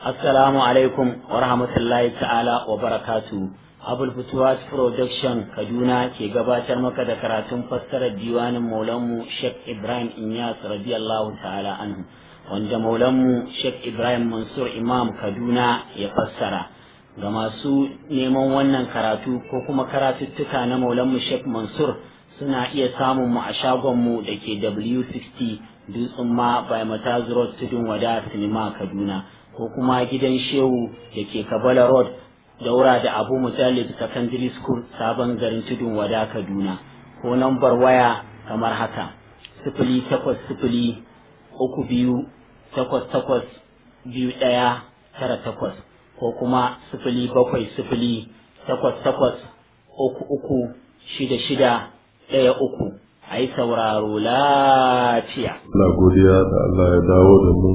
Assalamu alaikum wa rahmatullahi ta'ala wa barakatu. Abul Futuwas Production Kaduna ke gabatar maka da karatun fassarar diwanin Maulanmu Sheikh Ibrahim Inyas radiyallahu ta'ala anhu wanda Maulanmu Sheikh Ibrahim Mansur Imam Kaduna ya fassara. Ga masu neman wannan karatu ko kuma karatuttuka na Maulanmu Sheikh Mansur suna iya samun mu a shagonmu da ke W60 Dutsen ma by Mataz Road Tudun Wada Sinima Kaduna. ko kuma gidan shehu da ke kabala road daura da abu mujallid secondary school sabon garin tudun wada kaduna ko nambar waya kamar haka sifili takwas sifili uku biyu takwas takwas biyu ɗaya tara takwas ko kuma sifili bakwai sifili takwas takwas uku uku shida shida ɗaya uku a yi sauraro lafiya. Allah godiya da Allah ya dawo da mu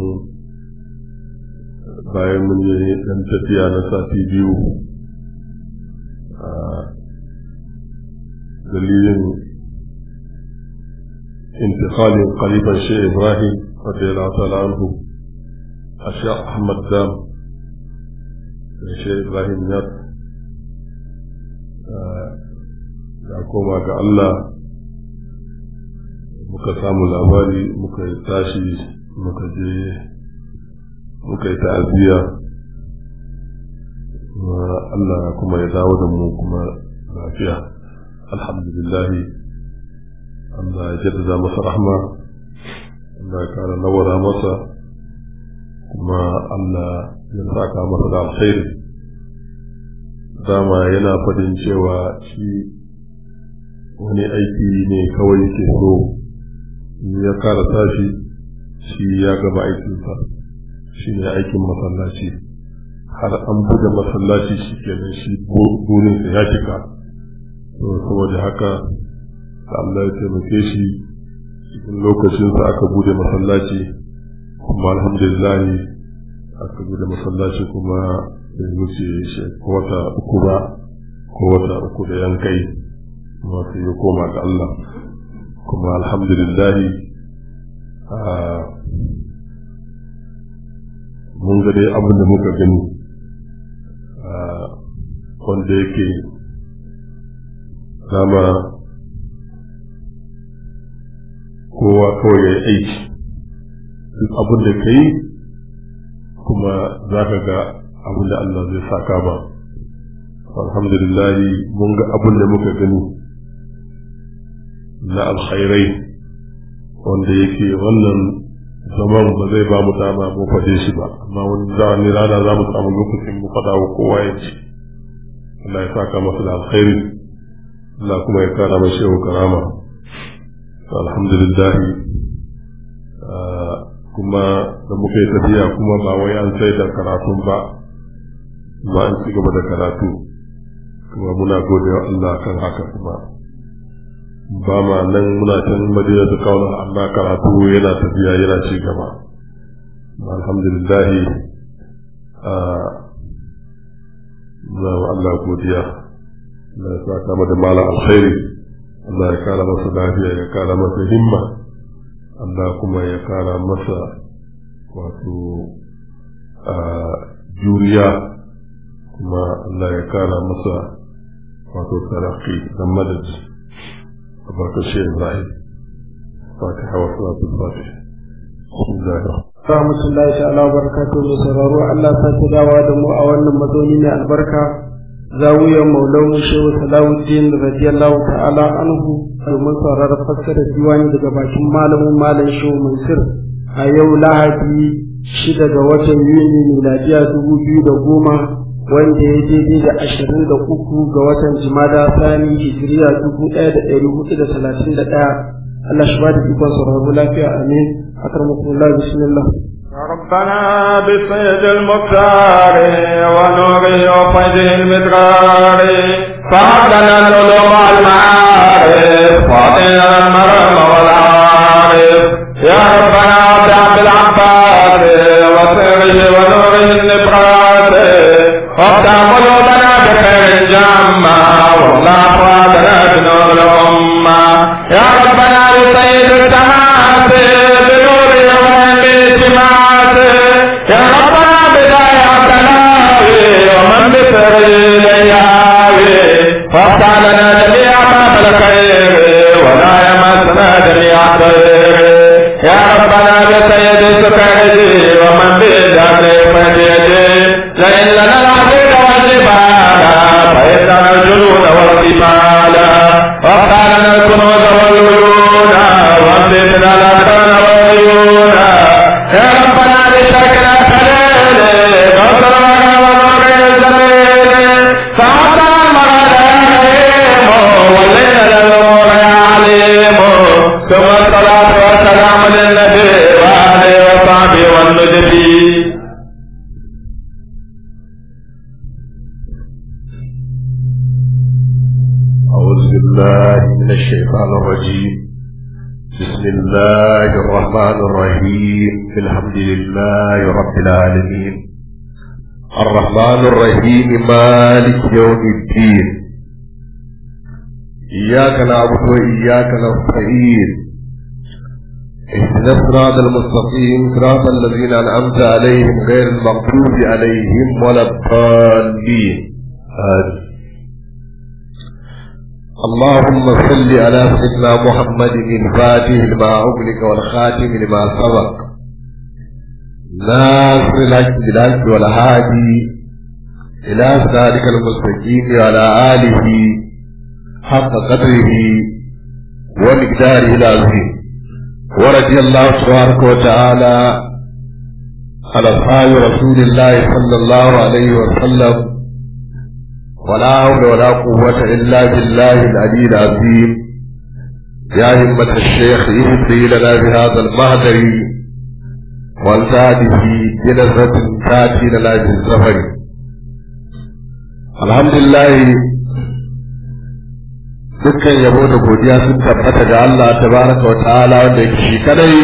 bayan mun yi ɗan tafiya na sati biyu a dalilin intikalin kalifan shi ibrahim radiyallahu ta'ala anhu a sha ahmad dam da shi ibrahim ya ya koma ga allah muka samu labari muka tashi muka je muka yi ta'aziyya Allah kuma ya dawo da mu kuma lafiya alhamdulillah Allah ya jaddada masa rahma Allah ya kara nawara masa kuma Allah ya saka masa da alkhairi dama yana fadin cewa shi wani aiki ne kawai ke so ya kara tashi shi ya gaba aikinsa shi ne aikin masallaci har an buga masallaci shi kenan shi burinsa ya cika saboda haka da Allah ya taimake shi cikin lokacinsa aka bude masallaci kuma alhamdulillah aka bude masallaci kuma bai wuce shi wata uku ba ko wata uku da yankai kuma sai ya koma ga Allah kuma alhamdulillah mun ga dai abin da muka gani wanda yake dama kowa kawai ya yi aiki duk abin da ka yi kuma za ka ga abin da Allah zai saka ba alhamdulillah mun ga abin da muka gani na alkhairai wanda yake wannan zaman ba zai ba mu dama mu faɗe shi ba amma wani zamani rana za mu samu lokacin mu faɗa wa kowa ya ce Allah ya saka masa da alkhairi Allah kuma ya kara mai shehu karama alhamdulillah kuma da muka yi tafiya kuma ba wai an sai da karatun ba ba an ci gaba da karatu kuma muna gode wa Allah kan haka kuma ba ma nan muna can madina ta kawo amma karatu yana tafiya yana ci gaba alhamdulillah na wa Allah godiya Allah ya saka mu da mala alkhairi Allah ya kara masa lafiya ya kara masa himma Allah kuma ya kara masa wato juriya kuma Allah ya kara masa wato taraki da madadi تبارك الشيء إبراهيم فاتحة وصلاة الفاتحة بسم الله الرحمن rahmatullahi ta'ala wa barakatuhu da sauraro Allah ta ta dawa da mu a wannan mazauni mai albarka zawiyar maulawun shehu salawuddin radiyallahu ta'ala anhu domin sauraron fassarar diwani daga bakin malamin malam shehu mansur a yau lahadi shida ga watan yuni miladiya dubu biyu da goma wanda ya daidai da ashirin da uku ga watan jimada sani hijiriya dubu ɗaya da ɗari hudu da talatin da ɗaya Allah shi ba da ikon sauraro lafiya amin أكرمكم الله بسم الله ربنا بسيد المختار ونوره وفيده المدرار فهدنا العلوم والمعارف واعطنا المرام والعارف يا ربنا بعبد العباس وسره ونوره النبرات وافتح قلوبنا بخير جامع والله فؤادنا بنور الأمة يا ربنا بسيد التماسي بنور يوم الالتماس يا ربنا بداية بالسكرج ومن بالجبل فديد لئن لنا العبيد والجبال فإننا الجنود والجبال وقالنا الكنوز والعيون وامددنا الأكرم والعيون يا ربنا بشكل خليل غفر ونور الزميل فعطنا المغادرين والليل للنور عليم ثم الصلاة والسلام للنبي وآله وصحبه والنجبي أعوذ بالله من الشيطان الرجيم بسم الله الرحمن الرحيم الحمد لله رب العالمين الرحمن الرحيم مالك يوم الدين إياك نعبد وإياك نستعين اهدنا الصراط المستقيم صراط الذين أنعمت عليهم غير المغضوب عليهم ولا الضالين آمين اللهم صل على سيدنا محمد الفاتح لما أغلق والخاتم لما سبق ناصر الحق بالحق والهادي إلى صراطك المستقيم وعلى آله حق قدره ومقداره العظيم ورضي الله تبارك وتعالى على أصحاب رسول الله صلى الله عليه وسلم ولا حول ولا قوة إلا بالله العلي العظيم يا همة الشيخ اهدي لنا بهذا المهدر والزاد في جلسة تأتي لنا بالسفر الحمد لله dukkan yabo da godiya sun tabbata ga Allah tabaraka wa ta'ala wanda yake shi kadai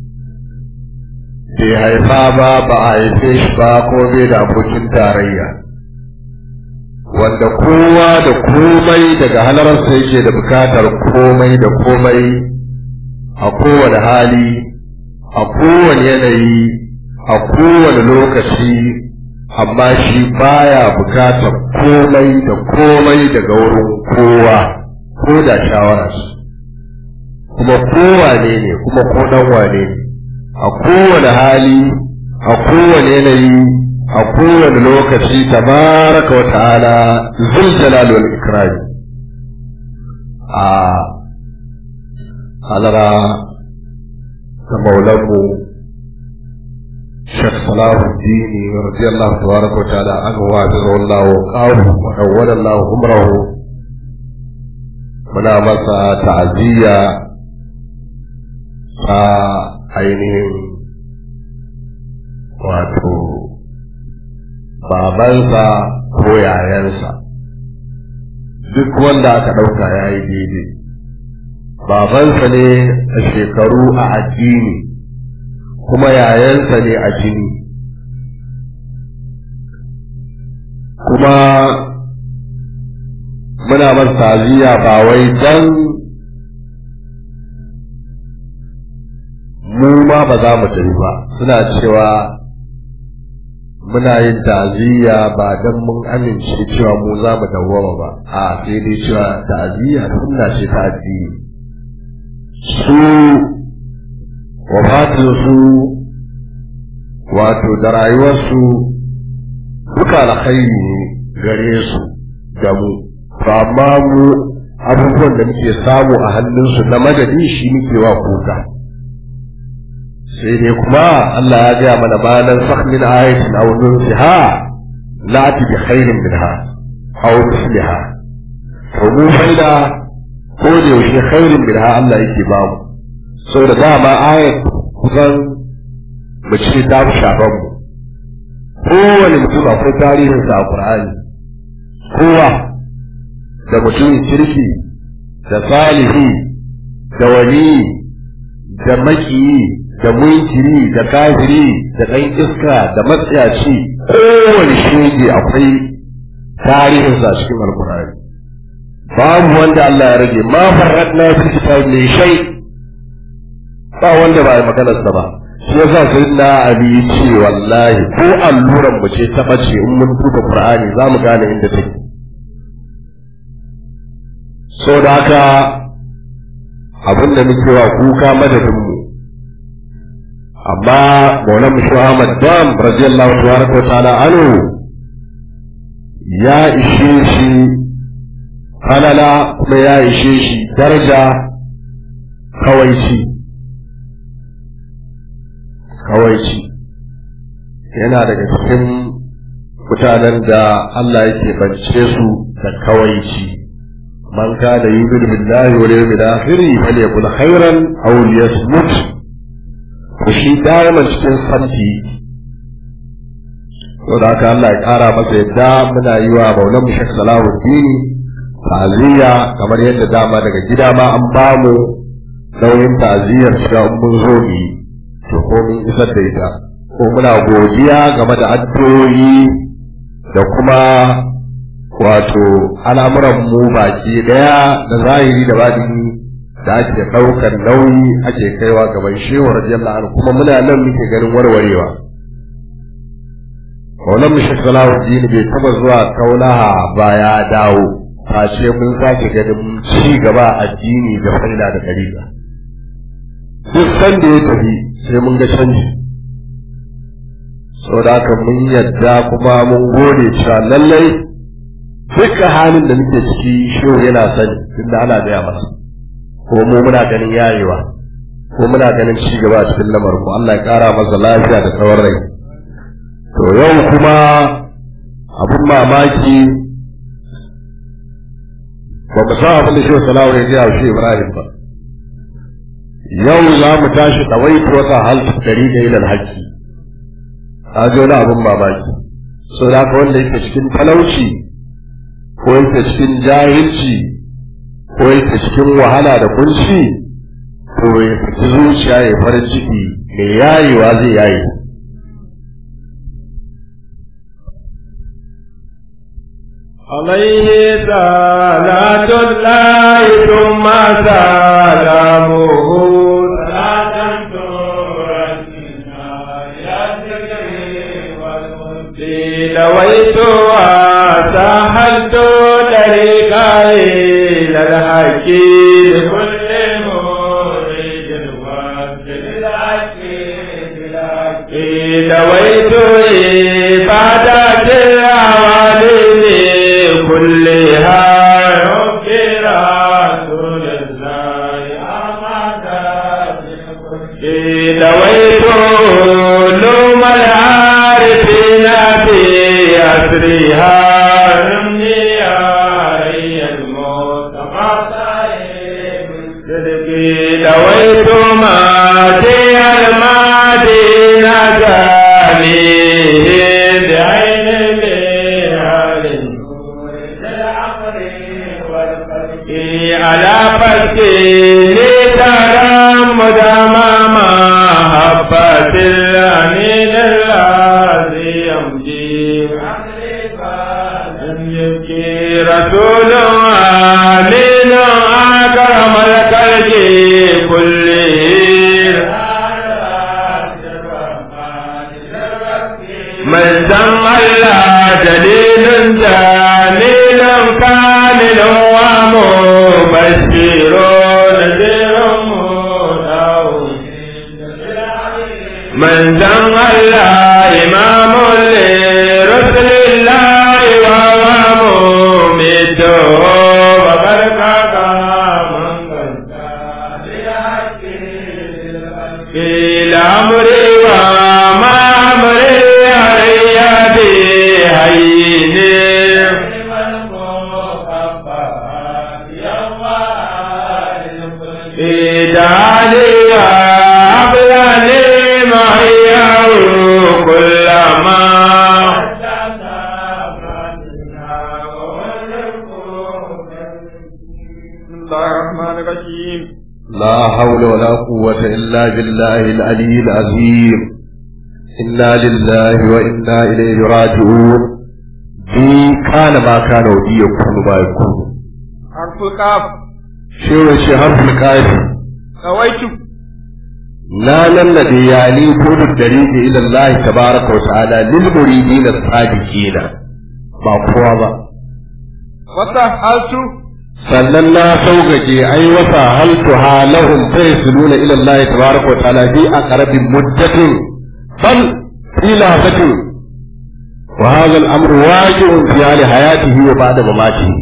bai haifa ba ba a haife shi ba ko bai da abokin tarayya wanda kowa da komai daga halararsa yake da bukatar komai da komai a kowane hali a kowane yanayi a kowane lokaci amma shi baya bukatar komai da komai daga wurin kowa ko da shawararsa kuma kowane ne kuma ko dan wane ne a kowane hali a kowane yanayi a kowane lokaci tabaraka wa ta'ala zul jalal wal ikram a halara da maulanmu Sheikh Salahuddin radiyallahu tabaraka wa ta'ala anhu wa Allah qawu wa awwala Allah umrahu muna masa ta'aziyya ta ainihin wato babansa ko yayansa duk wanda aka ɗauka ya yi daidai babansa ne a shekaru a addini kuma yayansa ne a jini kuma muna masa taziya ba wai dan mu ma ba za mu tafi ba suna cewa muna yin ta'aziyya ba dan mun amince cewa mu za mu dawwama ba a sai dai cewa ta'aziyya sunna ce ta addini su wafatin su wato da rayuwarsu duka alkhairi ne gare su da mu to amma mu abubuwan da muke samu a hannunsu na madadi shi muke wa kuka sai dai kuma Allah ya gaya mana bayanan sahmin ayatin aw nunsiha lati bi khairin minha aw misliha to mu faida ko da yaushe khairin minha Allah yake ba mu saboda dama ayat kusan mu ce ta fi shafan mu kowane mutum akwai tarihinsa a Qur'ani kowa da mutumin kirki da salihi da wani da makiyi da munkiri da kafiri da ɗan iska da matsayaci kowane shege akwai tarihinsa a cikin alkur'ani babu wanda Allah ya rage ma farradna fi kitab mai shai ba wanda ba ya maganarsa ba shi yasa sai na ali ce wallahi ko alluran mu ce ta bace in mun duba qur'ani za mu gane inda take so da haka abin da muke wa kuka madadin mu amma maulan mushu ahmad dam radiyallahu tabaraka wa ta'ala anhu ya ishe shi halala kuma ya ishe shi daraja kawaici kawaici yana daga cikin mutanen da Allah yake bance su da kawaici man kana yu'minu billahi wal yawmil akhir falyakul khairan aw liyasmut to shi daiman cikin santi to da haka Allah ya kara masa yadda muna yi wa Maulan Mushak Salahuddin ta'aziyya kamar yadda dama daga gida ma an bamu nauyin ta'aziyyar cewa mun zo ni to ko mun isar da ita ko muna godiya game da addu'o'i da kuma wato al'amuran mu baki daya da zahiri da batini da ake ɗaukar nauyi ake kaiwa gaban shehu radiyallahu anhu kuma muna nan muke ganin warwarewa Maulan Mishak Salahuddin bai taba zuwa kaulaha ba ya dawo face mun sake ganin ci gaba addini da faida da dariƙa duk sanda ya tafi sai mun ga canji saboda haka mun yadda kuma mun gode cewa lallai dukkan halin da muke ciki shehu yana sani tunda ana gaya masa ko mu muna ganin yayewa ko muna ganin ci gaba a cikin lamarin mu Allah ya kara masa lafiya da tsawon rai to yau kuma abun mamaki ba mu san abin da shehu salawu ya gaya shi Ibrahim ba yau za mu tashi ɗawaitu wata halki dari da ilal haƙƙi a ji wani abin mamaki so da haka wanda yake cikin talauci ko yake cikin jahilci ko yake cikin wahala da kunci to ya fiti zuciya ya farin ciki mai yayewa zai yaye عليه صلاة الله ثم سلامه صلاة ترسلنا يا لويت وسهلت طريقا إلى الحق لكل مريد وقت بالحق لويت عبادة العوالم كلها رب رسول الله أحمد لويت علوم العارفين في أسرها رمني علي المصطفى لويت مادي المدينة جانيه بعين بحال على فتي ترى مدام محبة الأمين الذي يمجي يبكي رسول آمين أكرم الخلق كله من سمى الله جليل جليل كامل ومبشر نذير من سمى الله إمام لرسل الله وهو مميت وقد قيل أمري وما أمري علي بهين إدعالي وأبلاني معي كلما بسم الله الرحمن الرحيم لا حول ولا قوة إلا بالله العلي العظيم إنا لله وإنا إليه راجعون بي كان ما كان ودي يكون ما يكون حرف القاف شو الشهر في الكافي رويت لا نمنى يعني كل الطريق إلى الله تبارك وتعالى للمريدين الصادقين ما قوة وسهلت sannan na sauƙaƙe ai wasa haltu halahum fa yasluna ila Allah tabaraka wa ta'ala bi aqrabin muddatin bal ila fatin wa hadha al-amru waqi'un fi hali hayatihi wa ba'da mamatihi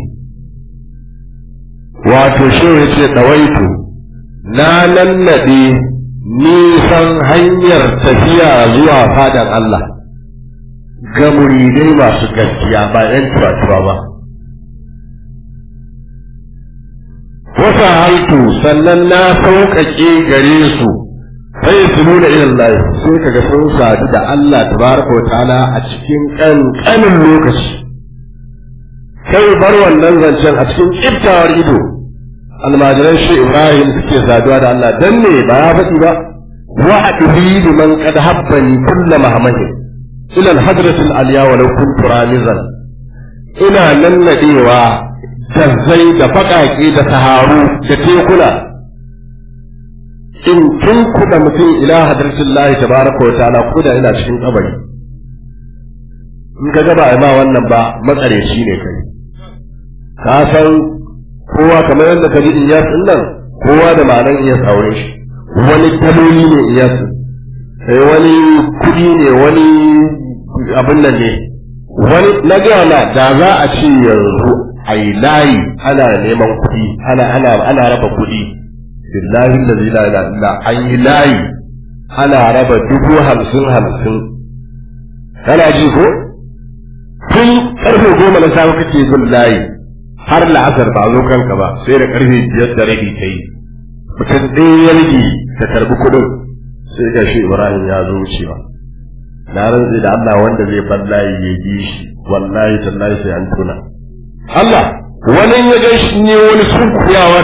wato shi yace dawaitu na nannade nisan hanyar tafiya zuwa fadan Allah ga muridai masu gaskiya ba ‘yan tuwa ba. Wasa haltu sannan na sauƙaƙe gare su sai su nuna irin lai sai kaga sun sadu da Allah tabaraka wa ta'ala a cikin ƙanƙanin lokaci. Kai bar wannan zancen a cikin ƙiftawar ido almajiran shi Ibrahim suke saduwa da Allah dan ne ba ya faɗi ba wa adri liman qad habbani kulla mahamahin ila al-hadrat al-aliya wa law kuntu ramizan ina nannadewa dazzai da baƙaƙe da saharu da tekuna in tun kuɗa mutum ila hadratin lahi tabaraka wa ta'ala ko da ina cikin kabari in ka gaba ma wannan ba matsareci ne kai ka san kowa kamar yadda ka ji iyas din nan kowa da ma'anar iyas aure shi wani daloli ne iyas sai wani kuɗi ne wani abin nan ne wani na gaya na da za a ce yanzu a yi layi ana neman kuɗi ana ana ana raba kuɗi billahi allazi la ilaha illa an yi layi ana raba dubu hamsin hamsin kana ji ko tun karfe goma na safe kake bin layi har la'asar ba zo kanka ba sai da karfe biyar da rabi ta yi mutum ɗaya ya rage ta karbi kuɗin sai ga shi ibrahim ya zo wucewa na rantsi da Allah wanda zai bar layi ya bi shi wallahi tallahi sai an tuna Allah wani ya ga shi ne wani sun kuyawa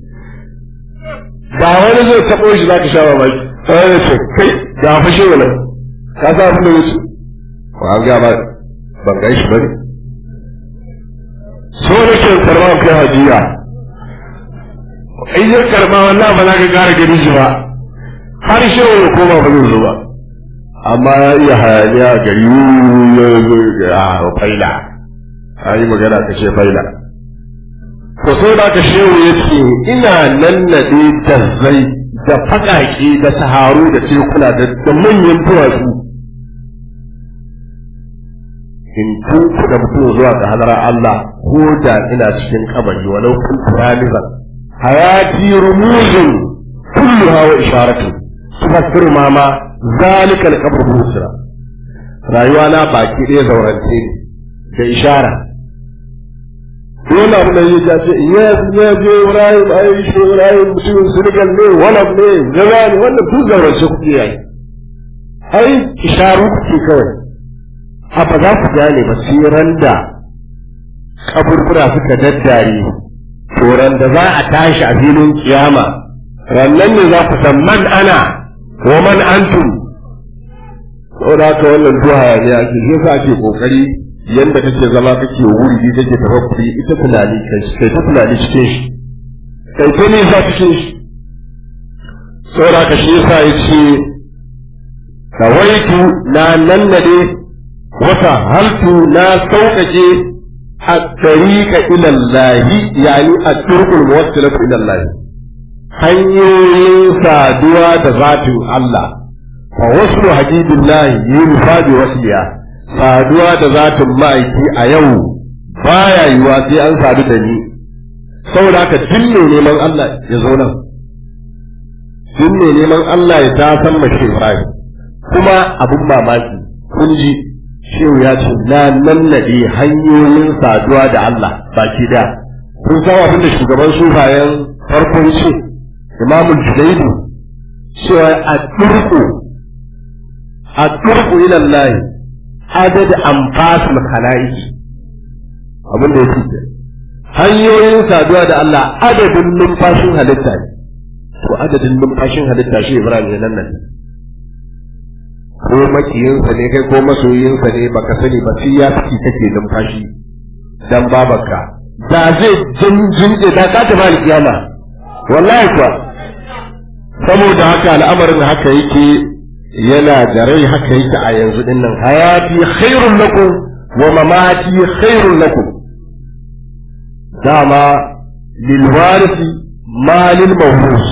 ba wani zai taɓo shi zaka sha mamaki sai ya ce kai ga fashe wala ka sa abin da wuce ko an ga ba ban ga shi bane so da ke karba kai hajiya in ya karba wallahi ba za ka kara gani shi ba har shi ya koma ba zai zo ba amma ya iya hayaniya gari ya zo a faila a yi magana ka ce faila to sai da ka shehu ya ce ina nannaɗe da zai da faƙaƙe da saharu da tekuna da manyan duwatsu in tunkuɗa mutum zuwa ga hadarar Allah ko da ina cikin kabari walau kun turalizan hayati rumuzun kulluha wa isharatu tufassiru ma ma zalika al-qabr busra rayuwa na baki ɗaya zaurance ne da ishara dole abu da yake ce ya ya je Ibrahim ai shi Ibrahim mutumin Senegal ne wala ne gaza ne wannan duk zaurance kuke yayi ai isharu kuke kawai a ba za ku gane ba sai randa kaburbura suka daddare to da za a tashi a filin kiyama rannan ne za ku san man ana wa man antum saboda haka wannan duha ne ake shi yasa ake kokari yanda kake zama kake wuri kake tafakkuri ita tunani kai kai ta tunani cikin shi kai ta nisa cikin shi saboda haka shi yasa yace kawaitu na nannade wata haltu na sauƙaƙe a tariqa ila Allah yani a turkul muwassilatu ila Allah hanyoyin saduwa da zatin Allah fa wasu habibillahi yunfa bi wasiya saduwa da zatin ma'aiki a yau baya yiwa sai an sadu da ni saboda haka duk mai neman Allah ya zo nan duk mai neman Allah ya ta san mashi Ibrahim kuma abun mamaki kun ji shehu ya ce na nannade hanyoyin saduwa da Allah baki da kun san abin da shugaban sufayen farkon ce imamul judaidu cewa a turku a turku ila Allah adad anfasul khalaiq abin da yake hanyoyin saduwa da Allah adadin numfashin halitta ne to adadin numfashin halitta shi Ibrahim ya nan nan ko makiyinsa ne kai ko masoyinsa ne baka sani ba sai ya fi kake numfashi dan babarka da zai jinjin da ka ta bani kiyama wallahi kuwa saboda haka al'amarin haka yake yana da rai haka yake a yanzu din nan hayati khairun lakum wa mamati khairun lakum dama lil warisi ma lil mawrus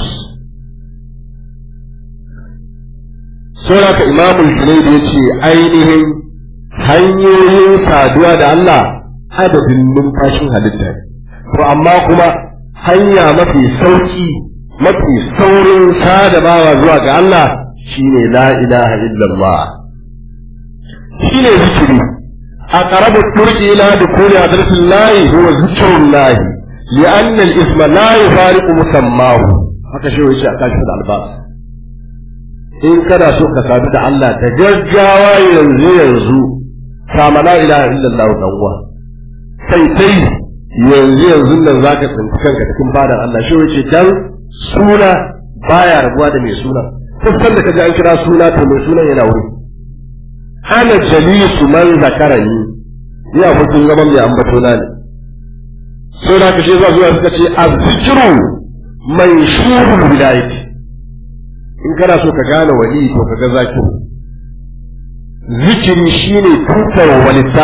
Sauraka imamul Junaid ya ce ainihin hanyoyin saduwa da Allah adadin numfashin halitta ne. To amma kuma hanya mafi sauki mafi saurin sadabawa zuwa ga Allah shine la ilaha illallah. Shine zikiri. A ƙarabu turki ila da kuri a darsin layi huwa zikirun layi. لأن الاسم لا يفارق مسماه haka shi wuce a kashi da albasa in kana so ka sadu da Allah da gaggawa yanzu yanzu kama la ilaha illallah dan uwa sai sai yanzu yanzu nan zaka tsinci kanka cikin fadan Allah shi wuce dan suna baya rabuwa da mai suna kusan da kaji an kira suna to mai sunan yana wuri ana jalisu man zakarani ya hukun zaman mai ambato na ne sai da kashe zuwa zuwa suka ce azzikiru mai shurul wilayati in kana so ka gane wali to ka ga zakiru zikiri shine tutar walitta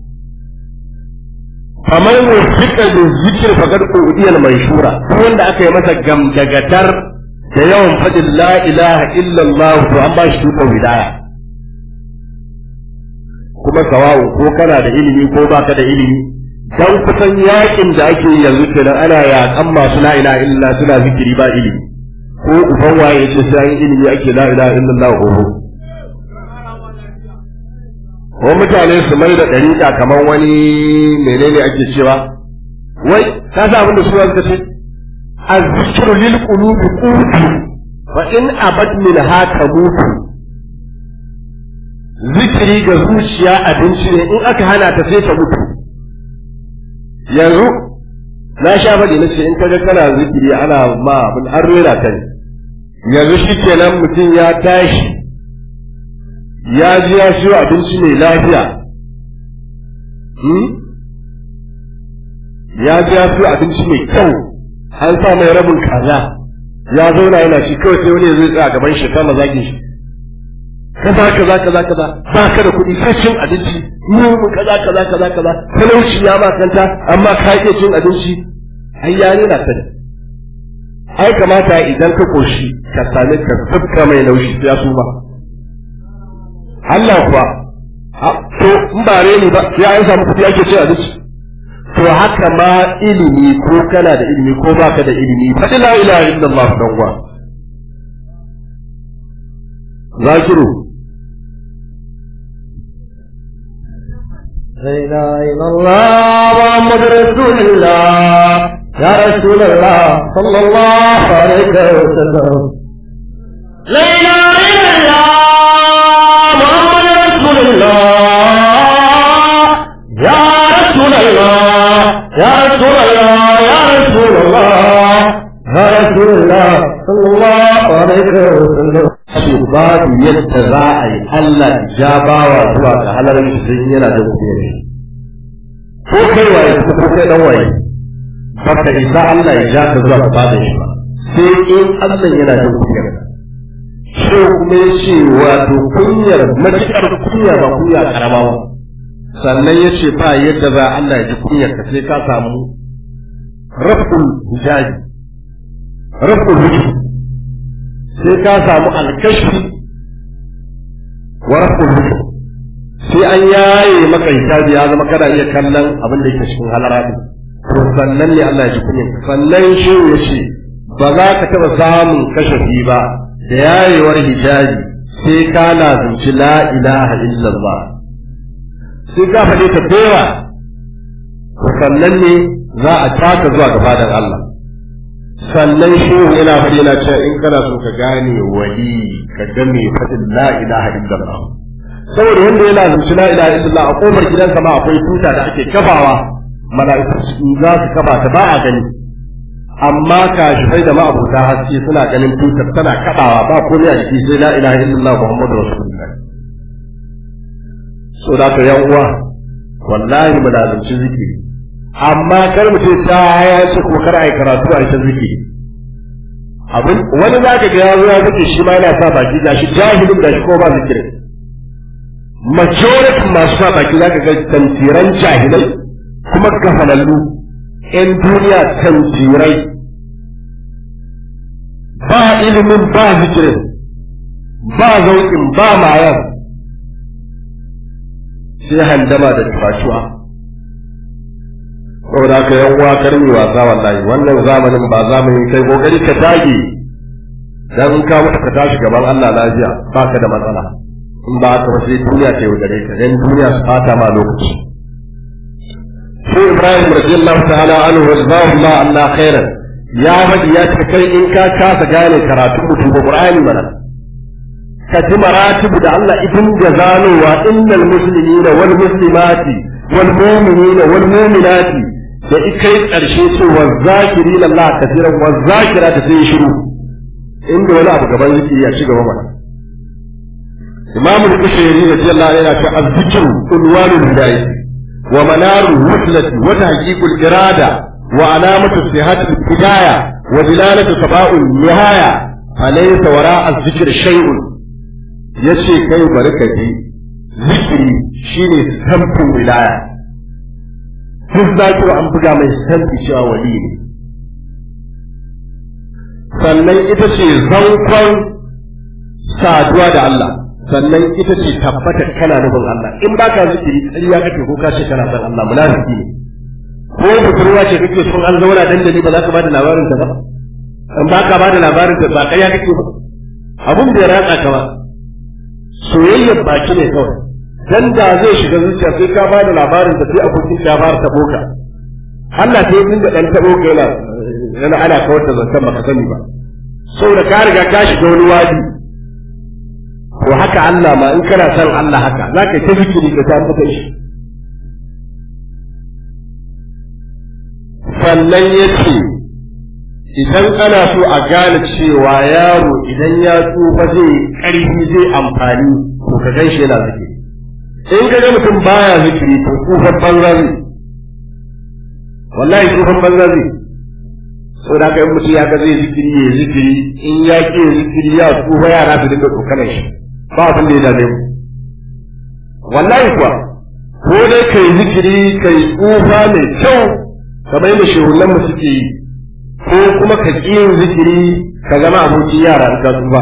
kamar wasiƙa da zikir fagar ƙudiyar mai shura duk wanda aka yi masa gamdagatar da yawan faɗin la ilaha illallah to an ba shi tutar wilaya kuma sawa'u ko kana da ilimi ko baka da ilimi dan kusan yakin da ake yi yanzu kenan ana yakan masu la ilaha illallah suna zikiri ba ilimi ko uban waye yace sai an ilimi ake la ilaha illallah ko ko mutane su mai da dariƙa kamar wani menene ake cewa wai ka sa abin da su suka ce azzikru lil qulubi qutu wa in abad min haka mutu zikiri ga zuciya abinci ne in aka hana ta sai ta mutu yanzu na sha faɗi na ce in kaga kana zikiri ana ma abin an rera ka ne yanzu shi kenan mutum ya tashi ya ji ya siyo abinci mai lafiya ya ji ya siyo abinci mai kyau an sa mai rabin kaza ya zauna yana shi kawai sai wani zai tsaya gaban shi kama zagin shi kaza kaza kaza kaza ba ka da kuɗi sai cin abinci mu kaza kaza kaza kaza talauci ya ma kanta amma ka iya cin abinci ai ya na sani ai kamata idan ka koshi ka sami ka tsafka mai laushi ya su ba Allah kuwa to in ba reni ba ya an samu kuɗi ake cin abinci to haka ma ilimi ko kana da ilimi ko baka da ilimi faɗi la ilaha illallah dan uwa zakiru لا إله إلا الله محمد رسول الله يا رسول الله صلى الله عليه وسلم لا إله إلا الله محمد رسول الله يا رسول الله يا رسول الله يا رسول الله يا رسول الله صلى الله عليه وسلم ce babu yadda za a yi Allah ja bawa zuwa ga halarin shi sai yana da kuɗi ne ko kai waye ko kai dan waye baka isa Allah ya ja ka zuwa ga bada shi ba sai in Allah yana da kuɗi ne shi kuma ya ce wato kunyar matuƙar kunya ba kunya karama ba sannan ya ce ba yadda za Allah ya ji kunyar ka sai ka samu raful hijabi raful hijabi sai ka samu alkashi wa raful hukum sai an yaye maka hijabi ya zama kana iya kallon abin da yake cikin halara din to sannan ne Allah ya ji kunyin sannan shi ya ce ba za ka taɓa samun kashafi ba da yayewar hijabi sai ka lazumci la ilaha illallah sai ka faɗi ta dewa to sannan ne za a taka zuwa gabadan Allah sannan shehu yana faɗi yana cewa in kana so ka gane wali ka ga mai faɗin la ilaha illallah saboda wanda ya lazumci la ilaha illallah a kofar gidansa ma akwai tuta da ake kafawa mala'iku za su kafa ta ba a gani amma kashifai da ma'abuta haske suna ganin tutar tana kaɗawa ba komai a jiki sai la ilaha illallah muhammadu rasulullah so da ka yan uwa wallahi mu lazumci zikiri amma kar mu ce ta ya ce ko kar ai karatu a ita zikiri abin wani za ka ga ya zo ya zike shi ma yana sa baki da shi jahilin da shi ko ba zikiri majority masu sa baki za ka ga tantiran jahilai kuma gafalallu ‘yan duniya kan jirai ba ilimin ba zikirin ba zauƙin ba mayan sai handama da tufashuwa saboda ka yan uwa karmi wasa wallahi wannan zamanin ba zamanin kai kokari ka dage dan in ka mutu ka tashi gaban Allah lafiya baka da matsala in ba ka sai duniya ta yaudare ka dan duniya su fata ma lokaci sai Ibrahim radiyallahu ta'ala anhu wa jazahu Allah khairan ya faɗi ya ce kai in ka kasa gane karatu mutum ba Qur'ani mana ka ji maratibu da Allah ibn da zanowa innal muslimina wal muslimati wal mu'minina wal mu'minati da ikai karshe ce wa zakirin Allah kafiran wa zakira da sai shiru inda wani abu gaban zikiri ya ci gaba mana Imam al-Kushairi radiyallahu anhu yana ce az-zikru unwanul hidayah wa manarul wuslati wa tahqiqul irada wa alamatu sihhatil hidayah wa dilalatu saba'ul nihaya alaysa wara'a az-zikri shay'un yace kai bari ka ji zikiri shine samfin wilaya duk zakiru an buga mai samfi cewa wali ne sannan ita ce zankon saduwa da Allah sannan ita ce tabbatar kana nufin Allah in ba ka zikiri ƙarya kake ko ka ce kana son Allah munafiki ne ko budurwa ce kake son an zauna dandali ba za ka bada labarin ta ba in ba ka bada labarin ta ba ƙarya kake ba abun da ya ratsa ka ba soyayyar baki ne kawai dan da zai shiga zuciya sai ka bada labarin da sai abokin ya fara tabo ka Allah sai yin da dan tabo ka yana yana ana kawar da zantan baka sani ba saboda ka riga ka shiga wani wadi to haka Allah ma in kana son Allah haka zaka ta zikiri ka ta mutai shi sannan yace idan ana so a gane cewa yaro idan ya tsufa zai ƙarfi zai amfani to ka gan shi yana zikiri in ka ga mutum baya zikiri to tsufan banza zai wallahi tsufan banza zai so da ka yi mutum ya ga zai zikiri ya zikiri in ya ke zikiri ya tsufa yara su dinga tsokanar shi ba abin da ya dame mu wallahi kuwa ko dai kai zikiri kai tsufa mai kyau kamar yadda shehunan mu suke yi ko kuma ka ƙi yin zikiri ka zama abokin yara in ka tsufa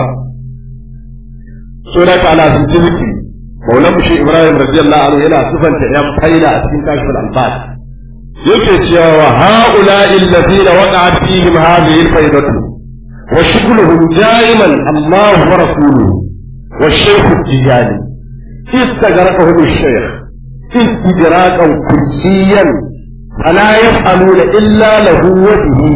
so da ka ala sun ci zikiri maulan mushi ibrahim radiyallahu anhu yana sufanta yan faida a cikin kashful albas yake cewa haula illazina waqa'at fihim hadhihi alfaidatu wa shughluhum da'iman Allah wa rasuluhu wa shaykh tijani استغرقهم الشيخ استدراكا كليا فلا يفعلون الا له وجهه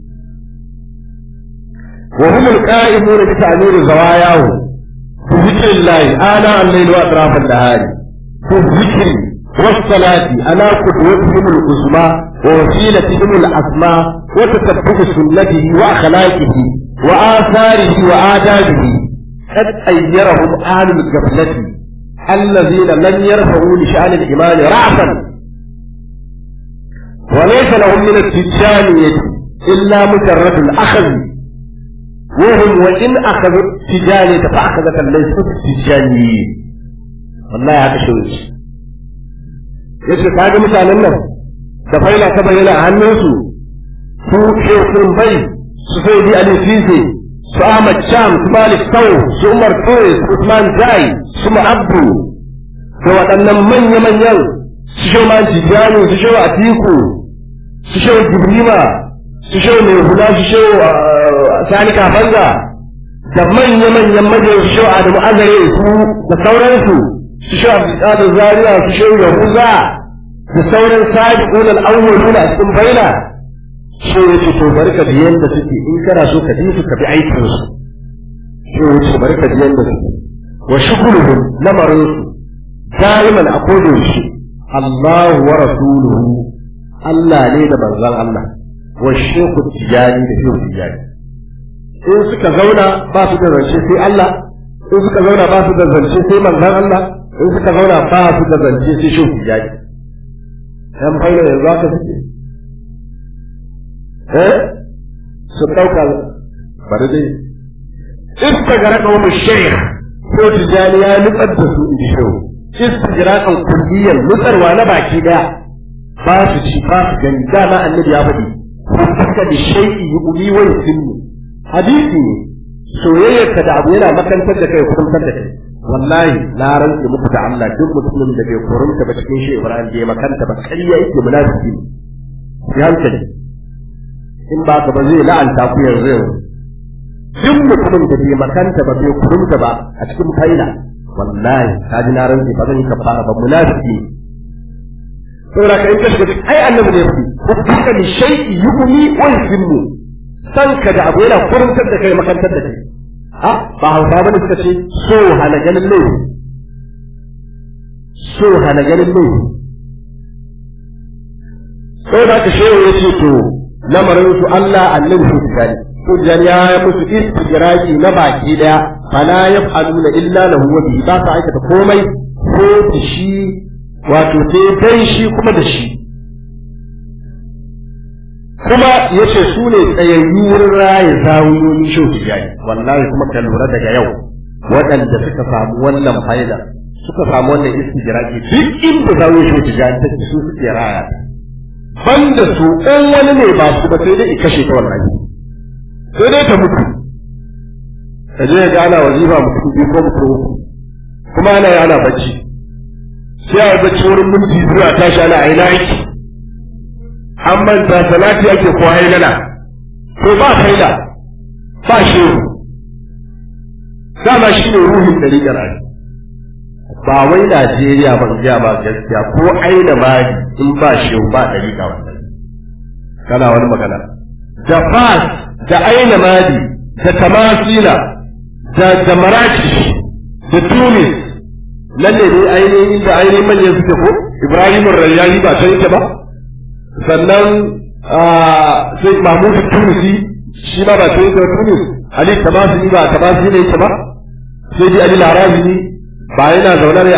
وهم القائمون بتعمير زواياهم بذكر الله آناء الليل وأطراف النهار بالذكر والصلاة على قدوتهم العظمى ووسيلتهم الأسمى وتتبع سنته وأخلاقه وآثاره وآدابه قد أيرهم أهل الغفلة الذين لم يرفعوا لشأن الإيمان رأسا وليس لهم من التجانية إلا مجرد الأخذ وهم وإن أخذوا التجانية فأخذت ليست التجانيين والله هذا شو yace ka ga mutanen nan da faila ta bayyana a hannunsu su shekun bai su sai di alifise su ahmad sham su malik tau su umar kore su usman jai su ma'abdu da waɗannan manya-manyan su shau man tijani su shau atiku su shau jibrima su shau mai hula su shau sani kafanga da manya-manyan majiyar su shau adamu azare su da sauransu su shau abdulkadir zaria su shau yahuza da sauran sabiqun al-awwaluna a cikin baina so yace to barka da yanda suke in kana so ka bi su ka bi aikin su so yace barka da yanda suke wa shughuluhum lamarin su daiman a kodin shi Allah wa rasuluhu Allah ne da manzon Allah wa shehu tijani da shehu tijani in suka zauna ba su da zance sai Allah in suka zauna ba su da zance sai manzon Allah in suka zauna ba su da zance sai shehu tijani yan faila yanzu aka suke eh su ɗauka bari dai iska ga raka wani shaykh ko tijani ya nutsar da su in shehu iska ga rakan kulliyan nutsarwa na baki daya ba su ci ba su gani dama annabi ya faɗi haka da shay'i yu'mi wa yusimmu hadisi ne soyayyarka da abu yana makantar da kai kurumtar da kai wallahi na rantse muku da Allah duk mutumin da bai kurumta ba cikin shi Ibrahim bai makanta ba ƙarya yake munafiki ne ya hankali in ba ka ba zai la'anta ku yanzu yanzu duk mutumin da bai makanta ba bai kurumta ba a cikin faila wallahi ka ji na rantse ba zan yi kafara ba munafiki ne saboda ka in ka shiga ai annabi ne fi hukka li shay'i yu'mi wa yusimmu san ka da abu yana kurumtar da kai makantar da kai ha ba hausa bane suka ce so hana ganin laifi so hana ganin laifi saboda ka shehu ya ce to lamarin su Allah annabi su tsari hujjar ya yi musu istijraji na baki daya fala yaf'aluna illa lahu wa bihi ba sa aikata komai ko da shi wato sai dan shi kuma da shi kuma yace su ne tsayayyu wurin raye zawuyoyin shau tijani wallahi kuma ka lura daga yau waɗanda suka samu wannan fa'ida suka samu wannan istijraji duk inda zawuyoyin shau tijani take su suke raya banda su ɗan wani ne ba su ba sai dai i kashe ta wallahi sai dai ta mutu ka je ga ana wazifa mutum biyu ko mutum uku kuma ana yi ana bacci sai a bacci wurin minti biyu a tashi ana aina aiki an manta salati ake ko hailala to ba haila ba shehu dama shi ne ruhin dariƙar ai ba wai Najeriya ban gaya ba gaskiya ko aina mari in ba shehu ba dariƙa wannan kana wani magana da fas da aina madi da tamasila da da marakish da tunis nan ne dai ainihin inda ainihin manyan suke ko ibrahim rayyani ba sai ta ba sannan sai mahmud tunisi shi ma ba sai ta tunis ali tamasili ba tamasili ne ba sai dai ali larabi ba yana zaune ne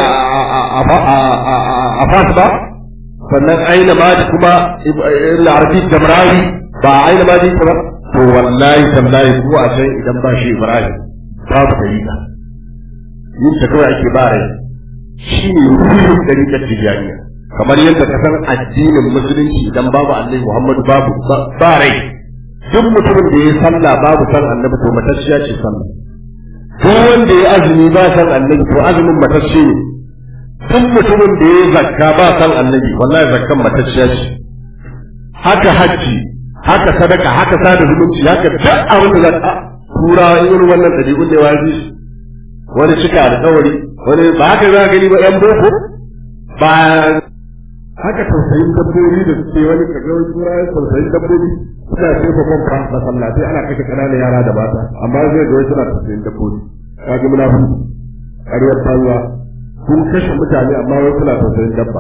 a fas ba sannan aina madi kuma larabi jamrawi ba aina madi ta ba to wallahi tallahi ko a san idan ba shi ibrahim babu dalila yin ta kawai ake ba rai shi ne ruhin ɗariƙar tijaniya kamar yadda ka san addinin musulunci idan babu annabi muhammadu babu ba rai duk mutumin da ya sallah babu san annabi to matacciya ce sallah duk wanda ya azumi ba san annabi to azumin matacce ne duk mutumin da ya zakka ba san annabi wallahi zakkan matacciya ce haka hajji haka sadaka haka sada zumunci haka duk abin da za turawa irin wannan ɗabi'un da wazi wani cika alƙawari wani ba haka za gani ba yan boko ba haka tausayin dabbobi da suke wani kaga wani turawa tausayin dabbobi suna sai ba kon fa masallatai ana kashe ƙananan yara da mata amma zai ga wani suna tausayin dabbobi kaga muna fi ƙaryar banza kun kashe mutane amma wai suna tausayin dabba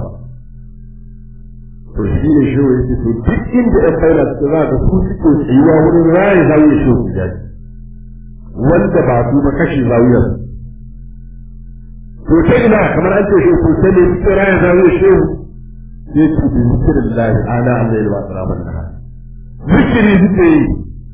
to shi ne shi yake to duk inda ɗan faila suke za ga su suke tsayuwa wurin raye zawiya shi su jaji wanda ba su ba kashe zawiyar to ta ina kamar an ce shi to sai ne suke raye zawiya shi sai su bi zikirin lahi ana Allah ya ba su rabar da zikiri suke yi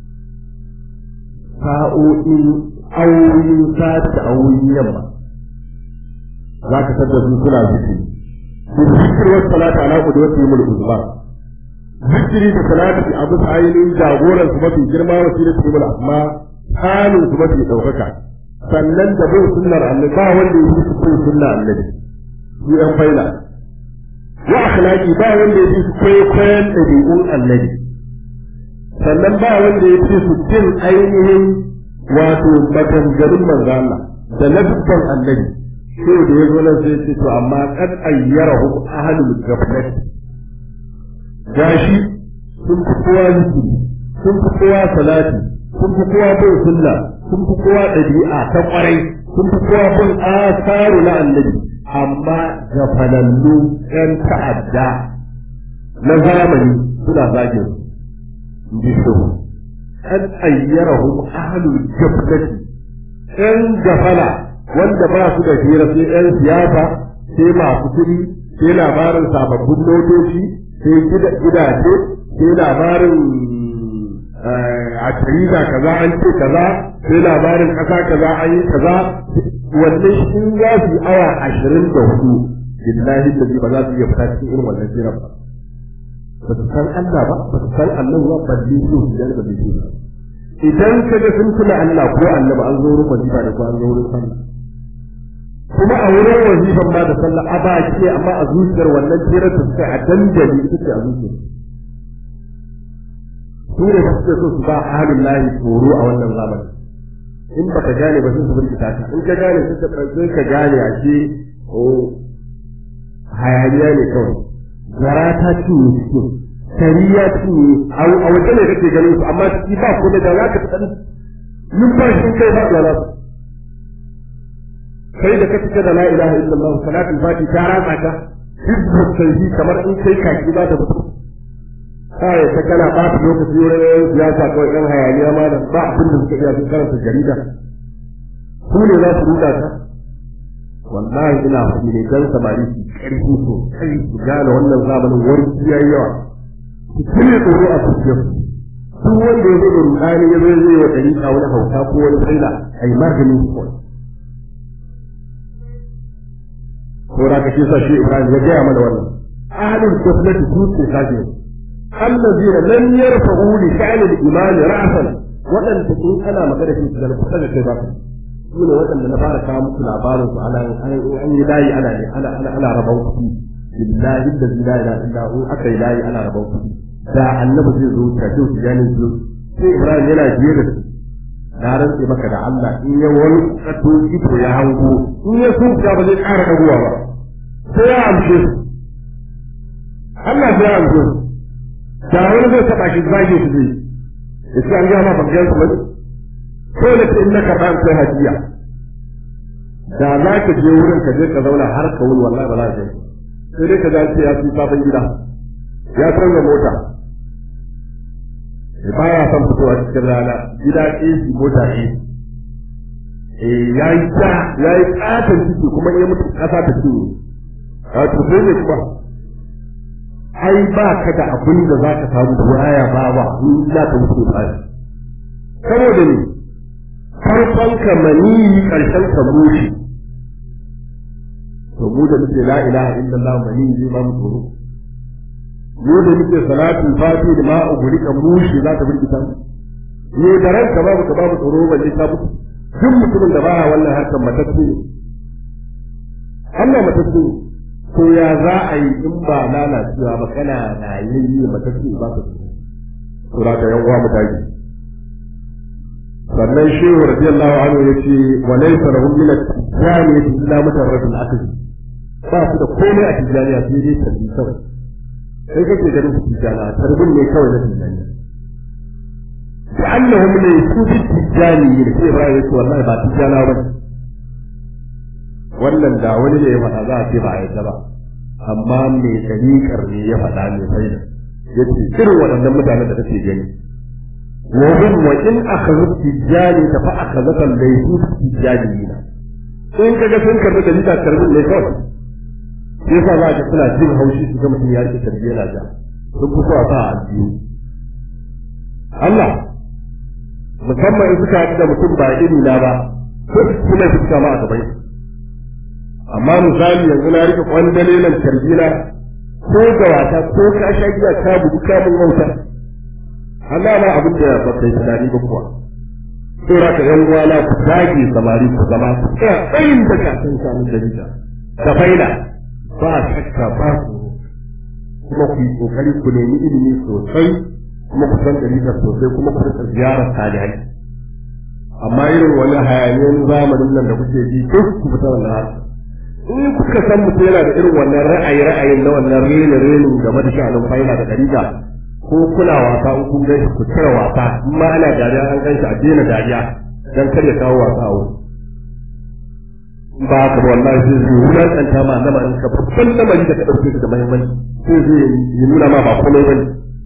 sa'o'in awoyin sati da awoyin yamma za ka tada su suna zikiri بالذكر والصلاة على قدوة يوم الأزمة ذكري بصلاة أبو سعيد جاغورا سمتي جرما وسيلة يوم الأسماء حال سمتي ɗaukaka. sannan da bin sunnar annabi ba wanda ya fi su bin sunnar annabi su yan faila wa akhlaqi ba wanda ya fi su kwaikwayon ɗabi'un annabi sannan ba wanda ya fi su bin ainihin wato maganganun manzo Allah da lafzan annabi sai da ya zo nan sai ce to amma kad ayyarahu ahlul ghaflat gashi sun fi kowa zikiri sun fi kowa salati sun fi kowa bin sunna sun fi kowa ɗabi'a ta ƙwarai sun fi kowa bin asaru na annabi amma gafalallu ƴan ta'adda na zamani suna zagin su ji su kad ayyarahu ahlul ghaflat ƴan gafala wanda ba su da hira sai ‘yan siyasa, sai masu kuɗi, sai labarin sababbin motoci, sai gidaje, sai labarin a tariza kaza an ce kaza, sai labarin ƙasa kaza an yi kaza, wannan in za su yi awa ashirin da hudu, billahi da ba za su iya fita cikin irin wannan jiran ba. ba su san Allah ba ba su san annabi ba balle su su da ba su ba idan ka ga sun tuna Allah ko annabi an zo wurin wajiba da ko an zo wurin sallah kuma a wurin wajiban ma da sallah a ba ke amma a zuciyar wannan tirar da suka a dandali ita ce a zuciyar su ne ba suke so su ba halin lahi tsoro a wannan zamani in ba ka gane ba sun su birkita ka in ka gane sun sai ka gane a ce hayaniya ne kawai gara ta cinye cikin kari ya cinye a waje ne kake ganin su amma ciki ba kuma da za ka fi ɗan numfashin kai ba da su kai da ka fita da la ilaha illallah salatul fati ta ratsa ka hibbu sai kamar in kai kaki ba da mutum kai ta kana ba ta lokaci wurin siyasa kawai ɗan hayaniya ma da ba abin da suka iya sun karanta jarida su ne za su ruɗa ka wallahi ina faɗi ne dan samari su ƙarfi sosai su gane wannan zamanin wani yayi yawa su cire tsoro a cikin duk wanda ya zo da rudani ya zo ya zai wa ɗariƙa wani hauka ko wani tsaila a yi maganin su kawai ko da kake sa shi Ibrahim ya gaya mana wannan ahlul kuflati su ce kaje allazina lam yarfa'u li sha'ni al-iman ra'san wadanda in ana magana shi da kusa da kai ba su ne waɗanda na fara kawo muku labarin su ana an yi layi ana ne ana ana ana rabon kuɗi billahi da la ilaha illa hu aka yi layi ana rabon kuɗi da annabi zai zo ta ce ya ne zo sai Ibrahim yana biye da su na rantse maka da Allah in ya wani kato ito ya hango in ya so ya ba zai ƙara ɗaguwa ba sai ya amshe su Allah sai ya amshe su da wani zai taɓa shi zage su zai ya ce an gama ba gan su ba ko da ce in na karɓa in sai hadiya da za ka je wurin ka je ka zauna har ka wuni wallahi ba za ka yi sai dai ka za ce ya fi sabon gida ya canza mota ba ya son fitowa cikin rana gida AC mota AC eh yayi ta yayi katon ciki kuma ya mutu kasa ta ci a to sai ne kuma ai ba ka da abin da za ka samu da waya ba ba in za ka mutu ba saboda ne farkon ka mani karshen ka mushi to mu da muke la ilaha illallah mani zai ba mu tsoro mu da muke salatu fati da ma uguri kan mushi za ta burkita mu ne da ranka babu ka babu tsoro balle ka mutu duk mutumin da baya wannan harkar matacce ne Allah matacce ne to ya za a yi in ba lalacewa ba kana rayayye matacce ba ka tsoro to da ka yan uwa mu tashi sannan shehu radiyallahu anhu yace wa laysa lahum min at-tijaniyati illa mutarradul akli ba su da komai a tijaniya sai dai tabbi kawai sai kake ganin su tijana tarbin ne kawai na tijaniya da annahum ne su bi tijani ne sai Ibrahim yace wallahi ba tijana ba wannan da wani ne ya faɗa za a ce ba a yadda ba amma mai dariƙar ne ya faɗa mai faida yace irin waɗannan mutanen da kake gani wa hum wa in akhadhu tijani fa akhadhaka laysu tijaniyina in kaga sun karbi da lita karbin ne kawai sai yasa za ka suna jin haushi su ga mutum ya rike tarbiyya na ja sun fi so a sa a biyu Allah musamman in suka haɗu da mutum ba iri na ba ko su kuma su kama a gaban amma misali yanzu na rike kwandale nan tarbiyya ko ga wata ko ka sha giya ka bugu ka mun wauta Allah ma abin da ba kai tunani ba kuwa sai ra ka yan uwana ku dage samari ku zama ku tsaya tsayin da ka san samun dalila da faida ba shakka ba su kuma ku yi kokari ku nemi ilimi sosai kuma ku san dalilin sosai kuma ku rika ziyarar salihai amma irin wani hayaniyan zamanin nan da kuke ji duk ku fita wannan harka in kuka san mutum yana da irin wannan ra'ayi ra'ayin na wannan rene renin game da sha'anin faida da dalila ko kuna wasa in kun gaishe ku cire wasa in ma ana dariya an gaishe a daina dariya dan kar ya kawo wasa a wuri ba ka ba wallahi sai zai wulakanta ma nama in ka babban lamari da ka ɗauke shi da muhimmanci sai zai yi nuna ma ba komai bane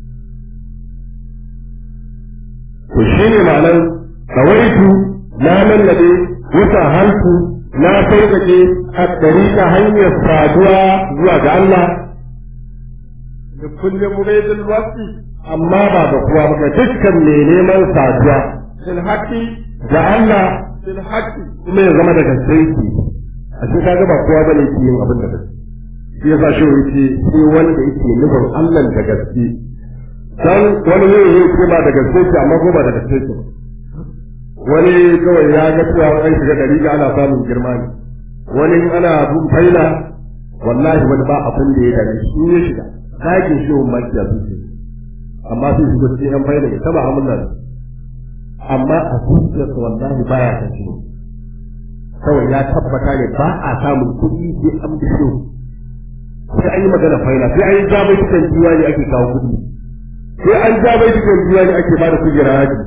to shine ma'anar kawaitu na lallabe wata halku na sauƙaƙe a ɗariƙa hanyar saduwa zuwa ga Allah da kullum muridul waqti amma ba ga kowa ba ga dukkan mai neman saduwa fil haqqi ga Allah fil haqqi kuma ya zama da gaske yake a cikin kaga ba kowa bane ke yin abin da gaske shi yasa shi yake sai wanda yake nufin Allah da gaske dan wani ne yake ba da gaske ce amma ko ba da gaske ce wani kawai ya ga cewa an shiga dari ga ana samun girma ne wani ana bin faila wallahi wani ba abin da ya dame shi ya shiga ɗakin shi wani makiya su ce amma sai shiga cikin yan faila ya taba amulla amma a zuciyarsa wallahi baya kan shi kawai ya tabbata ne ba a samun kuɗi sai an bi shi sai an yi magana faila sai an yi jabai cikin jiwa ne ake kawo kuɗi sai an jabai cikin jiwa ne ake ba da kujera haji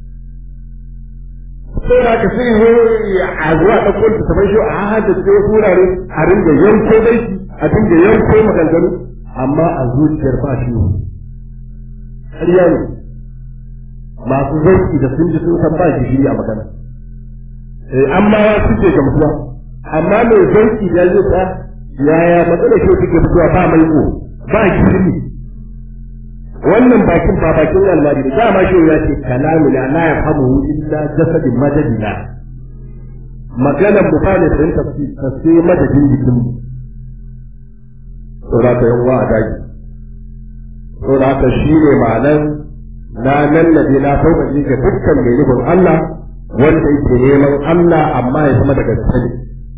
sai da ka sai zo a zuwa da kwanta ta bai shi a hada ce wasu wurare a ringa yanko dai a dinga yanko maganganu amma a zuciyar ba shi ƙarya ne masu zauki da sun ji sun san ba shi a magana amma ya suke gamsuwa amma mai zauki ya zai ta yaya matsalar shi suke fitowa ba mai ko ba gishiri wannan bakin ba bakin Allah ne dama shi ya ce kalamu la la yafhamu illa jasadin madadina magana mu fa ne sun tafsir sai madadin jikin mu to da ka yawa a daji to da ka shi ne ma'anan na nan na je na sauƙaƙe ga dukkan mai nufin Allah wanda yake neman Allah amma ya zama daga sani.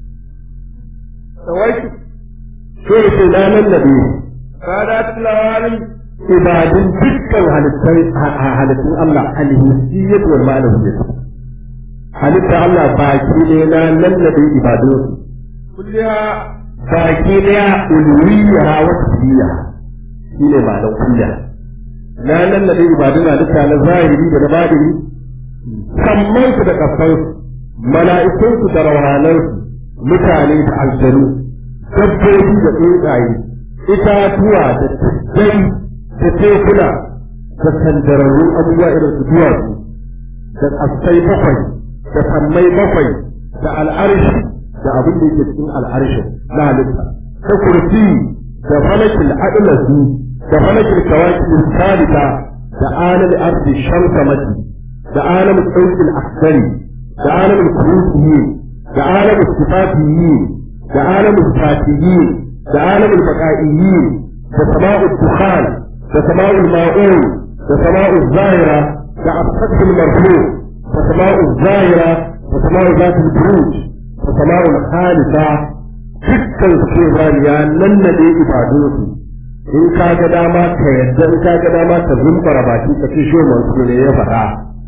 Tawaitu. Sai ce na nan na biyu. Kada tilawari. Ibadun dukkan halittun Allah alhissiyyat wal ma'anawiyyat. Halittar Allah baki ne na nan na biyu ibadun. Kulliha. Baki ne ulwiyya wa tasbiya. Shi ne ma'anar kulliya. Na nan na biyu ibadun halitta na zahiri da na badiri sammansu da ƙasansu, mala'ikunsu da rawanansu, mutane da aljanu, dabbobi da tsuntsaye, itatuwa da tuddai da tekuna da sandararru abubuwa irin su duwatsu, da ƙasai bakwai, da sammai bakwai, da al'arshi da abin da yake cikin al'arshin na halitta, da kursi da falakil adlasu da falakil kawakil salita da alal ardi shamsamati da alamin ɗaukin aksari da alamin kurusiyi da alamin sifatiyi da alamin fatiyi da alamin baƙa'iyi da sama'ul dukhan da sama'ul ma'un da sama'ul zahira da asfatul marfu da sama'ul zahira da sama'ul zatul buruj da sama'ul khalisa dukkan su ya nannade ibadunsu in ka ga dama ka yadda in ka ga dama ka zumbara baki ka ce shi mansu ne ya faɗa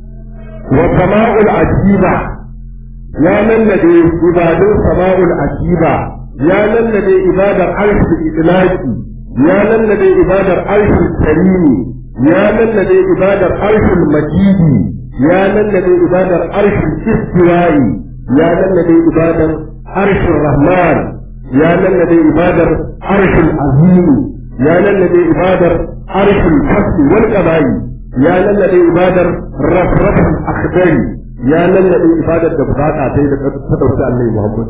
وسماء العجيبة يا من لدي عباد سماء العجيبة يا من لدي عباد العرش الإطلاق يا من لدي عباد العرش الكريم يا من لدي عباد العرش المجيد يا من لدي عباد العرش الاستواء يا من لدي عباد العرش الرحمن يا من لدي عباد العرش العظيم يا من لدي عباد العرش الحسن والقبائل ya lallabe ibadar rafrafin akhdari ya lallabe ibadar da bukata ta yi da ta dauki annabi Muhammad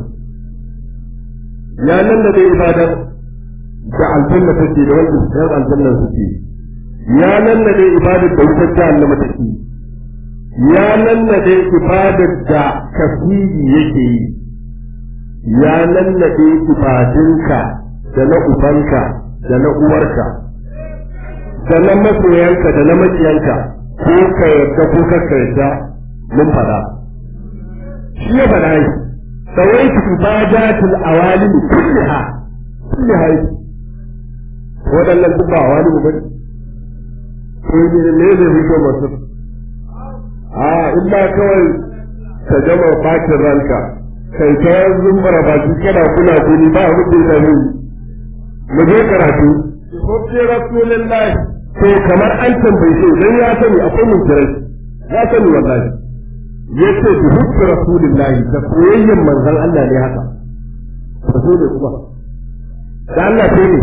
ya lallabe ibadar da aljanna take da wanda yan aljanna suke ya lallabe ibadar da wutar jahannama take ya lallabe ibadar da kafiri yake yi ya lallabe ibadunka da na ubanka da na uwarka da na masoyanka da na makiyanka ko ka yarda ko ka yarda mun fada shi ya fada yi sawaitu ibadatul awalim kulliha kulliha waɗannan duk ba awalim ba ne ko ne ne ne fito masu a illa kawai ka gama bakin ranka kai ta zumbara baki kana kula kuni ba abin da ya dame mu je karatu Hubbi Rasulillahi. to kamar an tambaye shi dan ya sani akwai munkirai ya sani wallahi yace bi hubbi rasulillahi da soyayyen manzon Allah ne haka rasul ne kuma da Allah sai ne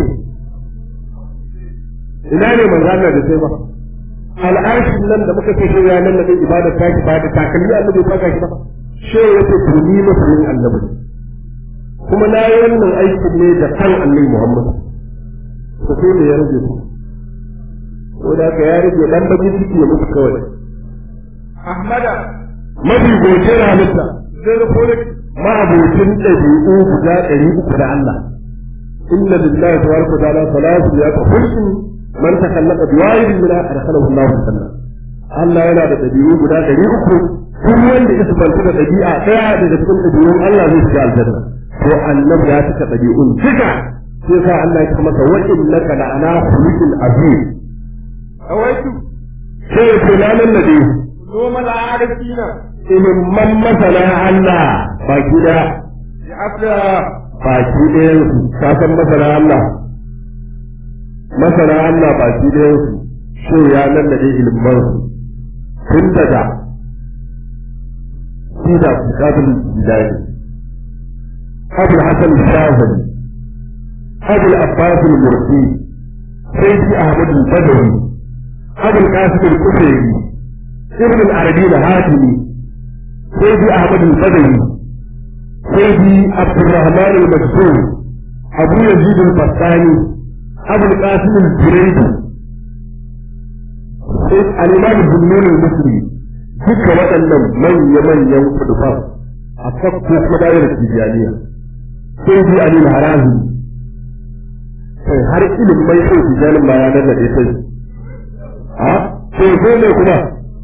ina ne manzon Allah da sai ba al'arshin nan da muka ce shi ya nan da ibada ta ki ba da takalmi annabi ba ka shi ba shi yace to ni masoyin annabi kuma na yi wannan aikin ne da kan annabi Muhammad ko sai ne ya rage ku ko da ka ya rage dan bakin ciki ya mutu kawai Ahmada. mafi goce halitta Zai rufulik. ma'abocin ɗabi'u guda ɗari uku da Allah inna lillahi tabaraka wa ta'ala salatu ya khulqin man takallaqa bi wahidin min adkhalahu Allahu al-jannah Allah yana da dabi'u guda ɗari uku duk wanda ya sabanta da dabi'a ɗaya daga cikin dabi'un Allah zai shiga aljanna to annabi ya cika dabi'un duka sai sa Allah ya masa wa innaka la'ana khuluqin azim awaitu sai fulanan nabi noma al'arifina ilimman masana Allah baki da bi afla baki ɗayan su ka san masana Allah masana Allah baki ɗayan su so ya nan da dai ilimman su tun daga sida bukatun jidani abul hasan shazali abul abbas al-mursi sayyidi ahmad al-badawi abul qasim al-kusayri ابن العربي الهاشمي سيدي احمد البدوي سيدي عبد الرحمن المكتوم ابو يزيد البستاني ابو القاسم الجريدي سيد الامام الزنون المصري duka waɗannan manya-manyan kudufan a fakko madayar tijaniya sai bi alil harazi sai har ilimin mai sai tijanin ma ya nannaɗe sai a sai sai ne kuma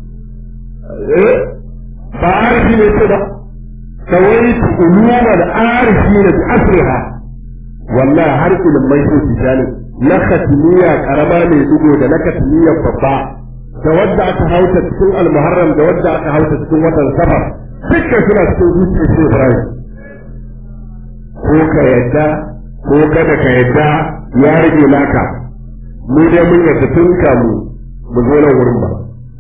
ba arifi ne ce ba kawai uluma da arifi ne bi asriha wallahi har ilimai sun tijani na katimiya karama mai dugo da na katimiya babba da wadda aka hauta cikin almuharram da wadda aka hauta cikin watan safar dukkan suna cikin zuciyar shi ibrahim ko ka yadda ko kada ka yadda ya rage naka mu dai mun yadda tun kamu mu zo nan wurin ba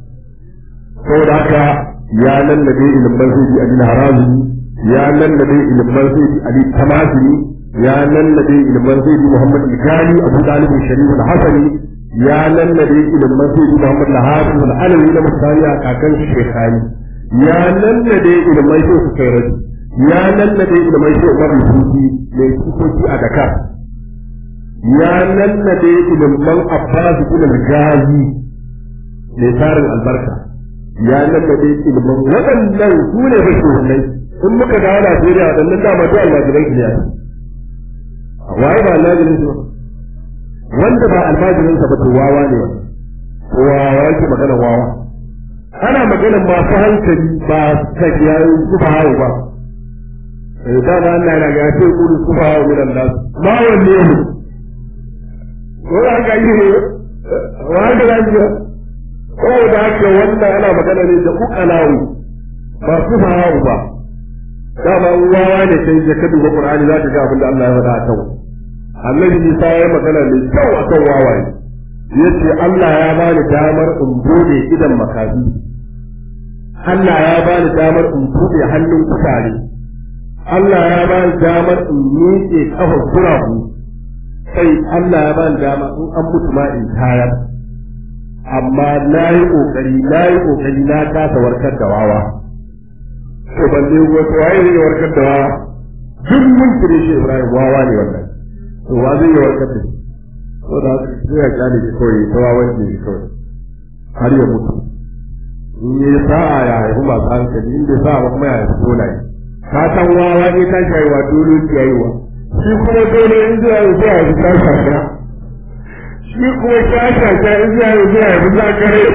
saboda haka ya lallabe ilimin sai ali harazi ya lallabe ilimin sai ali tamasini ya lallabe ilimin sai muhammad al-gali abu talib sharif al-hasani ya lallabe ilimin sai muhammad al-hafiz al-alawi na musaniya kakan shekhani ya lallabe ilimin sai su kai rabi ya lallabe ilimin sai umar al-futi mai kusoci a dakar ya lallabe ilimin abbas ibn al-gazi mai tarin albarka ya lallabe ilimin waɗannan su ne fa shugabanai in muka dawo Najeriya waɗannan dama duk almajirai ne yayi waye ba almajirin su wanda ba almajirin sa ba to wawa ne wa wawa yake magana wawa ana magana masu hankali ba ta kiyaye su ba hawo ba eh da ba Allah yana ga ce kudu su ba hawo min Allah ma wanne ne ko ga yi ne wa ga ga saboda haka wannan ana magana ne da ukalawu ba su fahawu ba dama wawa ne sai da ka duba qur'ani za ka ga abin da Allah ya faɗa a kan annabi Isa ya magana mai kyau akan wawaye yace Allah ya bani damar in bude idan makafi Allah ya bani damar in bude hannun kutare Allah ya bani damar in miƙe kafar kurabu sai Allah ya bani dama in an mutu ma in tayar amma na yi ƙoƙari na yi ƙoƙari na kasa warkar da wawa to ban ne wato waye zai warkar da wawa duk mun kire shi Ibrahim wawa ne wannan to wa zai warkar da shi to da sai ya kyale shi kawai ta wawan ne shi kawai har ya mutu in yi sa'a ya haihu masu hankali in bai sa'a ba kuma ya haifi dolaye ka san wawa ne ta shayewa dole ya yi wa shi kuma dole in zai haihu sai ya haifi ta shafiya shi kuma shasha ta in zai yi zai yi za kare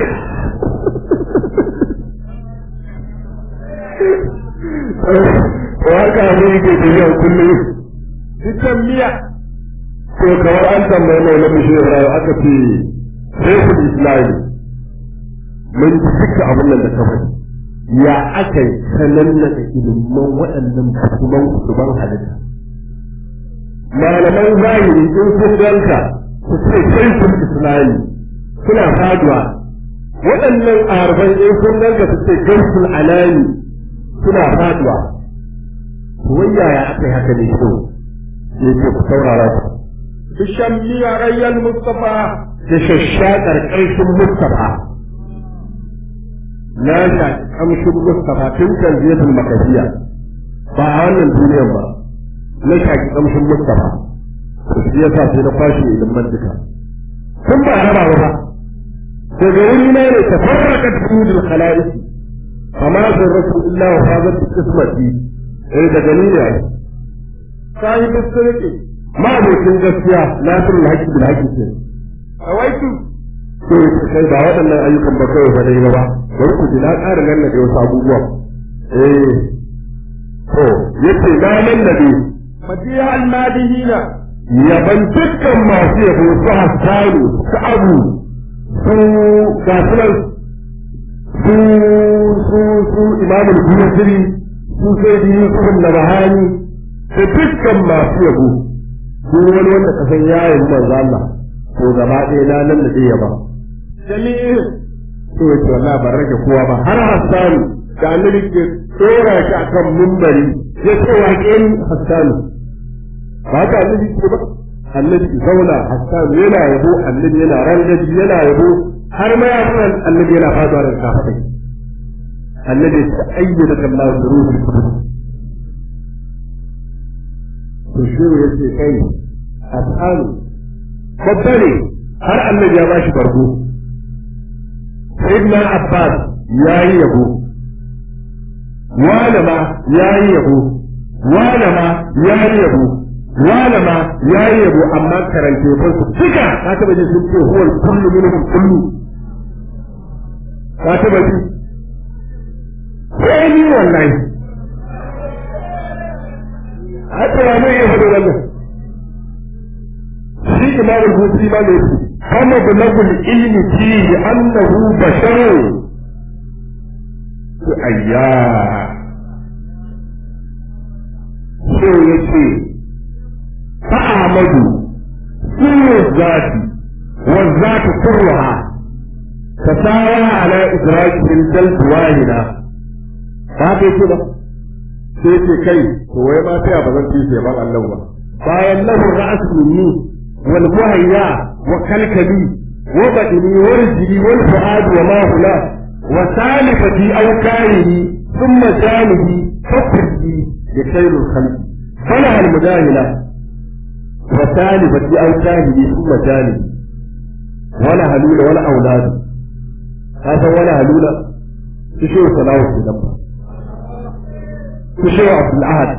waka ne yake tafiya kullum cikin miya to kamar an tambaye mai na mishi rayu aka ce sai ku islami mun ji duka abin nan da ka faɗi ya aka yi sanan na da ilimin waɗannan kusurban kusurban halitta malaman zahiri in sun ganka su ce sai kun islami suna faduwa waɗannan arban in sun ganka su ce gaisul alami suna faduwa wai yaya aka yi haka ne so ya ce ku saurara ku bishan miya rayyal mustafa da shashshakar ƙarshen mustafa na shaƙi ƙamshin mustafa tun kan zefin makafiya ba a wannan duniyar ba na shaƙi ƙamshin mustafa to shi yasa sai na kwashe ilimin duka tun ba raba ba daga wuri na ne tafarraqat sudul khalaiq fama zarratu illa wa fadat qismati eh daga ni ne sahibin sirki ma abokin gaskiya nasirul haqqi bil haqqi ce awaitu to kai ba waɗannan ayyukan ba kawai ba dai ba bari ku ji na ƙara nan da wasu abubuwa eh to yace na nan da dai madiya almadihina yaban dukkan masu yabo su hassanu su abu su gasunan su su su imamul buyasiri su sai da yusuf da bahani da dukkan masu yabo duk wani wanda ka san ya yi manzo Allah to gaba ɗaya na nan da ɗaya ba jami'in to yace wallahi ban rage kowa ba har hassanu da annabi ke tsora shi akan mumbari ya ce wa ƙin hassanu ba ka annabi ce ba annabi zauna hassan yana yabo annabi yana rangaji yana yabo har ma ya san annabi yana faduwa daga kafaɗai annabi ta ayyana kallahu da ruhi kudus to shi ya ce kai hassan babba ne har annabi ya bashi bargo sayyidina abbas ya yi yabo wani ma ya yi yabo wani ma ya yi yabo wala ma ya yi yabo amma karante ba su duka ka taba ji sun ce huwal kullu minhum kullu ka taba ji sai ni wallahi haka ya mai yabo da wannan shi imam al-busi ma ne shi kama bulagul ilmi fi annahu basharun ayya sai yace فأعمد كل الذات والذات كلها تساوى على إدراك الجلد واحدة هذا كده sai ce kai to wai ma sai ba zan ci sai ban Allah ba bayan lahu ra'as minni wal muhayya wa kalkali wa badini wa rijli wal fuad wa ma hula wa salifati aw kaini thumma janihi fakri ya khairul khalqi fala al mudahila وسالبة أو شاهدي ثم جانبي ولا هلول ولا أولاد هذا ولا هلول تشوف صلاة في دمه تشوف عبد العهد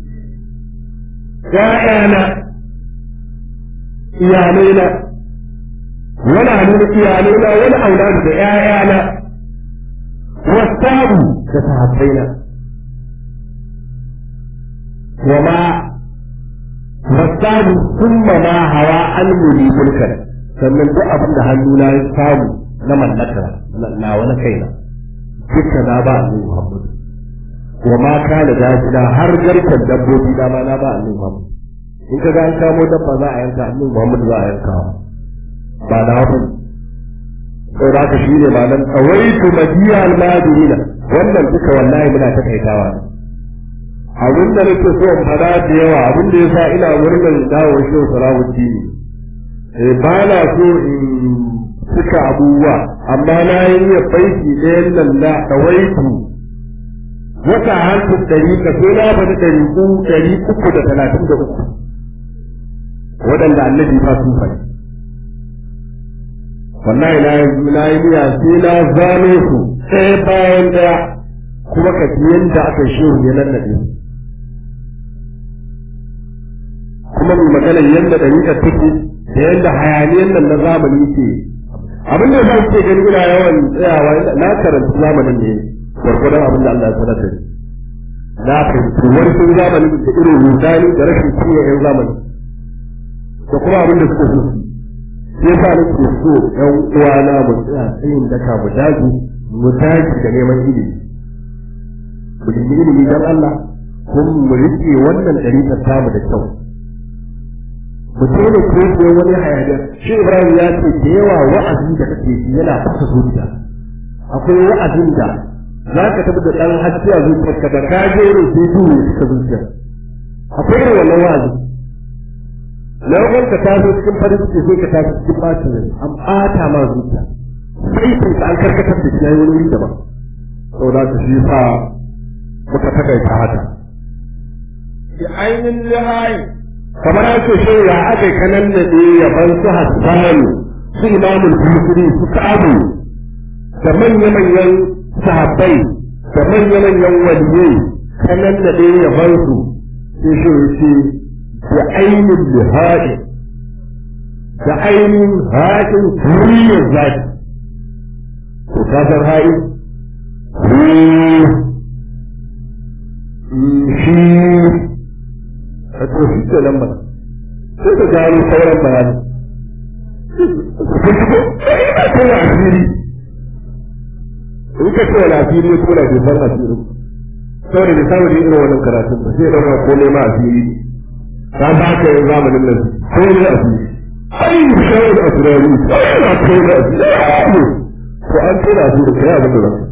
يا أنا iyalaina wala nuna iyalaina wala auladu da ƴaƴana wasabu da sahabbaina wa ma wasabu thumma ma hawa an muli mulkan sannan duk abin da hannuna ya samu na mallaka na wani kaina duka na ba annabi Muhammad wa ma kana dajina har garkan dabbobi da ma na ba annabi Muhammad in ka ga an kamo dabba za a yanka annabi Muhammad za a yanka ba na wani sai da ka shine ma nan awaitu madiya al-madina wannan duka wallahi muna takaitawa ne abin da nake so in fada da yawa abin da yasa ina murnar dawo shi Salahuddin eh ba na so in suka abubuwa amma na yi ya baiki ɗayan nan na awaitu wata hankali ɗari ka so na bada ɗari uku ɗari uku da talatin da uku waɗanda annabi ba su fari wallahi na yi na yi niyya sai na zano su ɗaya bayan ɗaya kuma ka ji yadda aka shehu ya nan naɗe kuma mai magana yadda ɗariƙar take da yadda hayaniyar nan na zamani ke abin da zan ce gani ina yawan tsayawa na karanta zamanin ne gwargwadon abin da Allah ya sanar da ni na fahimci wani sun zamani da irin rudani da rashin kiyaye yan zamani da kuma abin da suka so su sai sa nake so ƴan uwana mu tsaya tsayin daka mu daji mu daji da neman ilimi mu nemi ilimi dan Allah kuma mu rike wannan dariƙar tamu da kyau mu daina koyo wani hayaniya shi Ibrahim ya ce da yawa wa'azi da kake ji yana fasa zuciya akwai wa'azin da za ka tafi da ɗan haske a zuciyarka da ka je ne sai duhu ya cika zuciya akwai irin wannan wa'azi na yawan ka taso cikin farin ciki sai ka taso cikin bacin rai an ɓata ma zuciya sai sai ka an karkatar da shi yayi wani wuri daban saboda ka shi sa muka takaita haka bi ainin lihayi kamar an ce shi ya aka kanan da ne yaban su hassanu su imamul busiri su ka'abu da manya-manyan sahabbai da manya-manyan waliyai kanan da ne yaban su sai shi ya ce da ainihin lihadi da ainihin haɗin kuriyar zaki to ka san haɗi shi a to shi ke nan ba sai ka gano sauran bayani ina kai asiri in ka ce wani asiri ko na bai san asiri saboda bai samu da irin wannan karatun ba sai ɗaura ko nema asiri ka ba ka yin zamanin nan ko ne asiri ai shawar asirari ai na kai da asiri to an tura asiri kai abin da zaka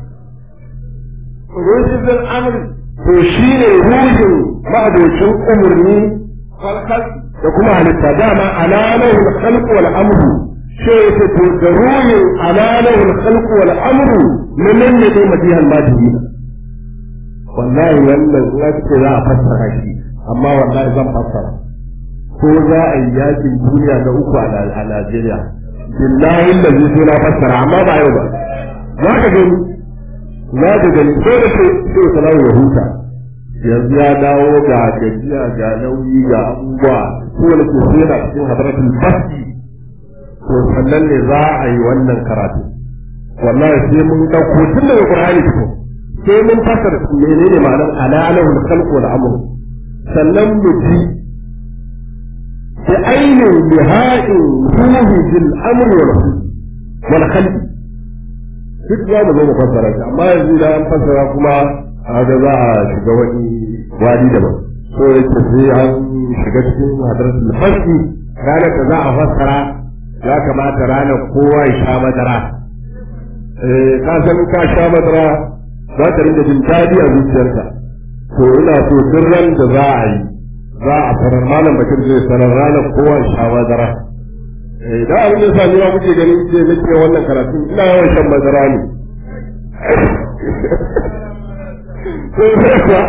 رشد الأمر to shi ne ruhin ma'adocin umarni والخلق da kuma halitta dama alalahul khalq wal amru sai yake to da ruhin alalahul khalq wal amru min nan ne dai madihal madina wallahi wannan na ce za a fassara shi amma wallahi zan fassara ko za a yi yakin duniya na uku a a Najeriya billahi da zai na fassara amma ba yau ba za ka gani za ka gani ko da ke sai salamu ya huta yanzu ya dawo ga gajiya ga nauyi ga abubuwa ko da ke sai yana cikin hadaratul basti to sannan ne za a yi wannan karatu wallahi sai mun dauko tun daga qur'ani fito sai mun fasara menene ma'anar alalahul khalq wal amr sannan mu ji da ainihin biha'in ruhi bil amr wal wal khalq duk za mu zo mu fassara shi amma yanzu da an fassara kuma haka za a shiga wani wadi daban so yake sai an shiga cikin hadaratul fasli ranar da za a fassara ya kamata ranar kowa ya sha madara eh ka san ka sha madara za ka rinka jin daɗi a zuciyarka to ina so duk ran da za a yi za a sanar malam bakir zai sanar ranar kowa ya sha madara eh da abin da sa ni ma kuke ganin ce nake wannan karatu ina yawan shan madara ne to sai kuwa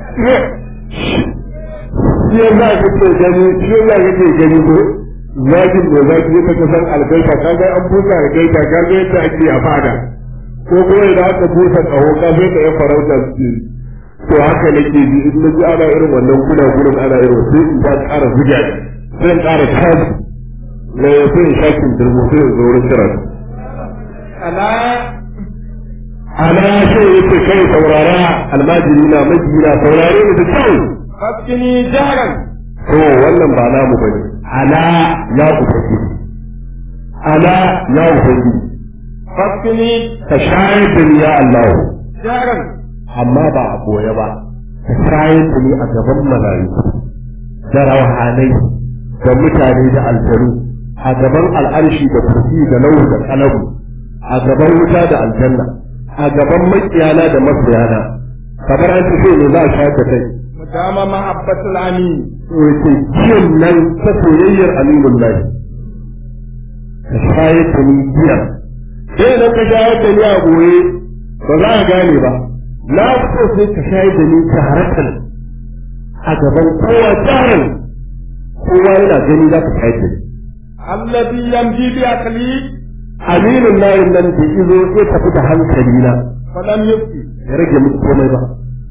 shi ya za ka ce gani shi ya za ka ce gani ko zagin da za ka je ka san algaita ka ga an busa algaita ka ga yadda ake a fada ko kuma idan aka busa tsaho ka zai ka yi farauta su to haka nake ji in na ji ana irin wannan kuna gurin ana irin sai in ba ƙara zuga sai in ƙara tashi na ya sai in shakin dirmo sai in zo wurin karatu ألا ana ce yake kai saurara almajiri na majina saurare ni da kyau فاسقني جهرا to wannan ba namu bane ala ya ubangiji ala ya ubangiji فاسقني ka shayar da ni ya Allah جهرا amma ba a boye ba ka shayar da ni a gaban malayu da rauhanai da mutane da aljanu a gaban al'arshi da kursi da lau da kalabu a gaban wuta da aljanna a gaban makiyana da masoyana kamar an ce ne za a shayar da kai مدام محبة الأمين wace jiyan nan ta soyayyar aminun lahi ka shayar da ni jiya sai idan ka shayar da ni a goye ba za a gane ba na so sai ka shayar da ni taharatan a gaban kowa jarin kowa yana gani za ka shayar da ni الذي يمضي بعقلي aminun lahi nan da izo ya tafi da hankali na فلم يبكي ya rage muku komai ba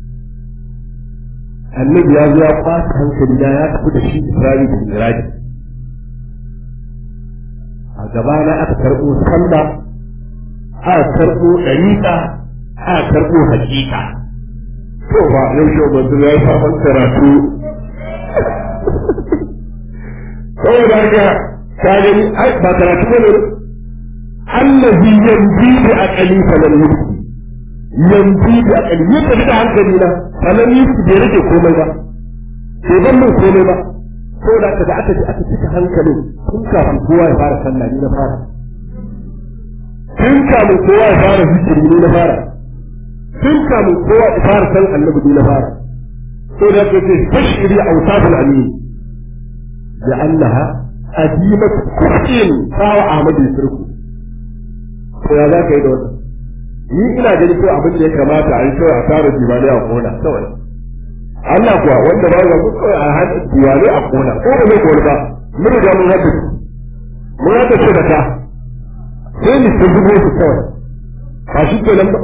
annabi ya zo ya kwata hankali da ya tafi da shi Isra'i da Miraji a gaba na aka karɓo sallah aka karɓo ɗariƙa aka karɓo hakika to ba yau shi manzo ya sabon karatu saboda haka ka gani ai ba karatu bane allazi yanzu bi aqali falan yubki yanzu da akali ya tafi da hankali na sannan yi su bai rage komai ba bai ban min komai ba ko da aka da aka ji aka cika hankalin tun kafin kowa ya fara sallah ni na fara tun kafin kowa ya fara zikiri ni na fara tun kafin kowa ya fara san annabi ni na fara ko da aka ce tashiri awsaful amin da annaha adimat kullin sawa ahmadu sirku to ya za ka yi da wannan ni ina ganin ko abin da ya kamata a yi kawai a tara diwali a kona kawai Allah kuwa wanda ba ga kawai a hada diwali a kona ko ba zai kori ba mun riga mun hada mun hada shi da ta sai ni sun zubo su kawai ba shi ke nan ba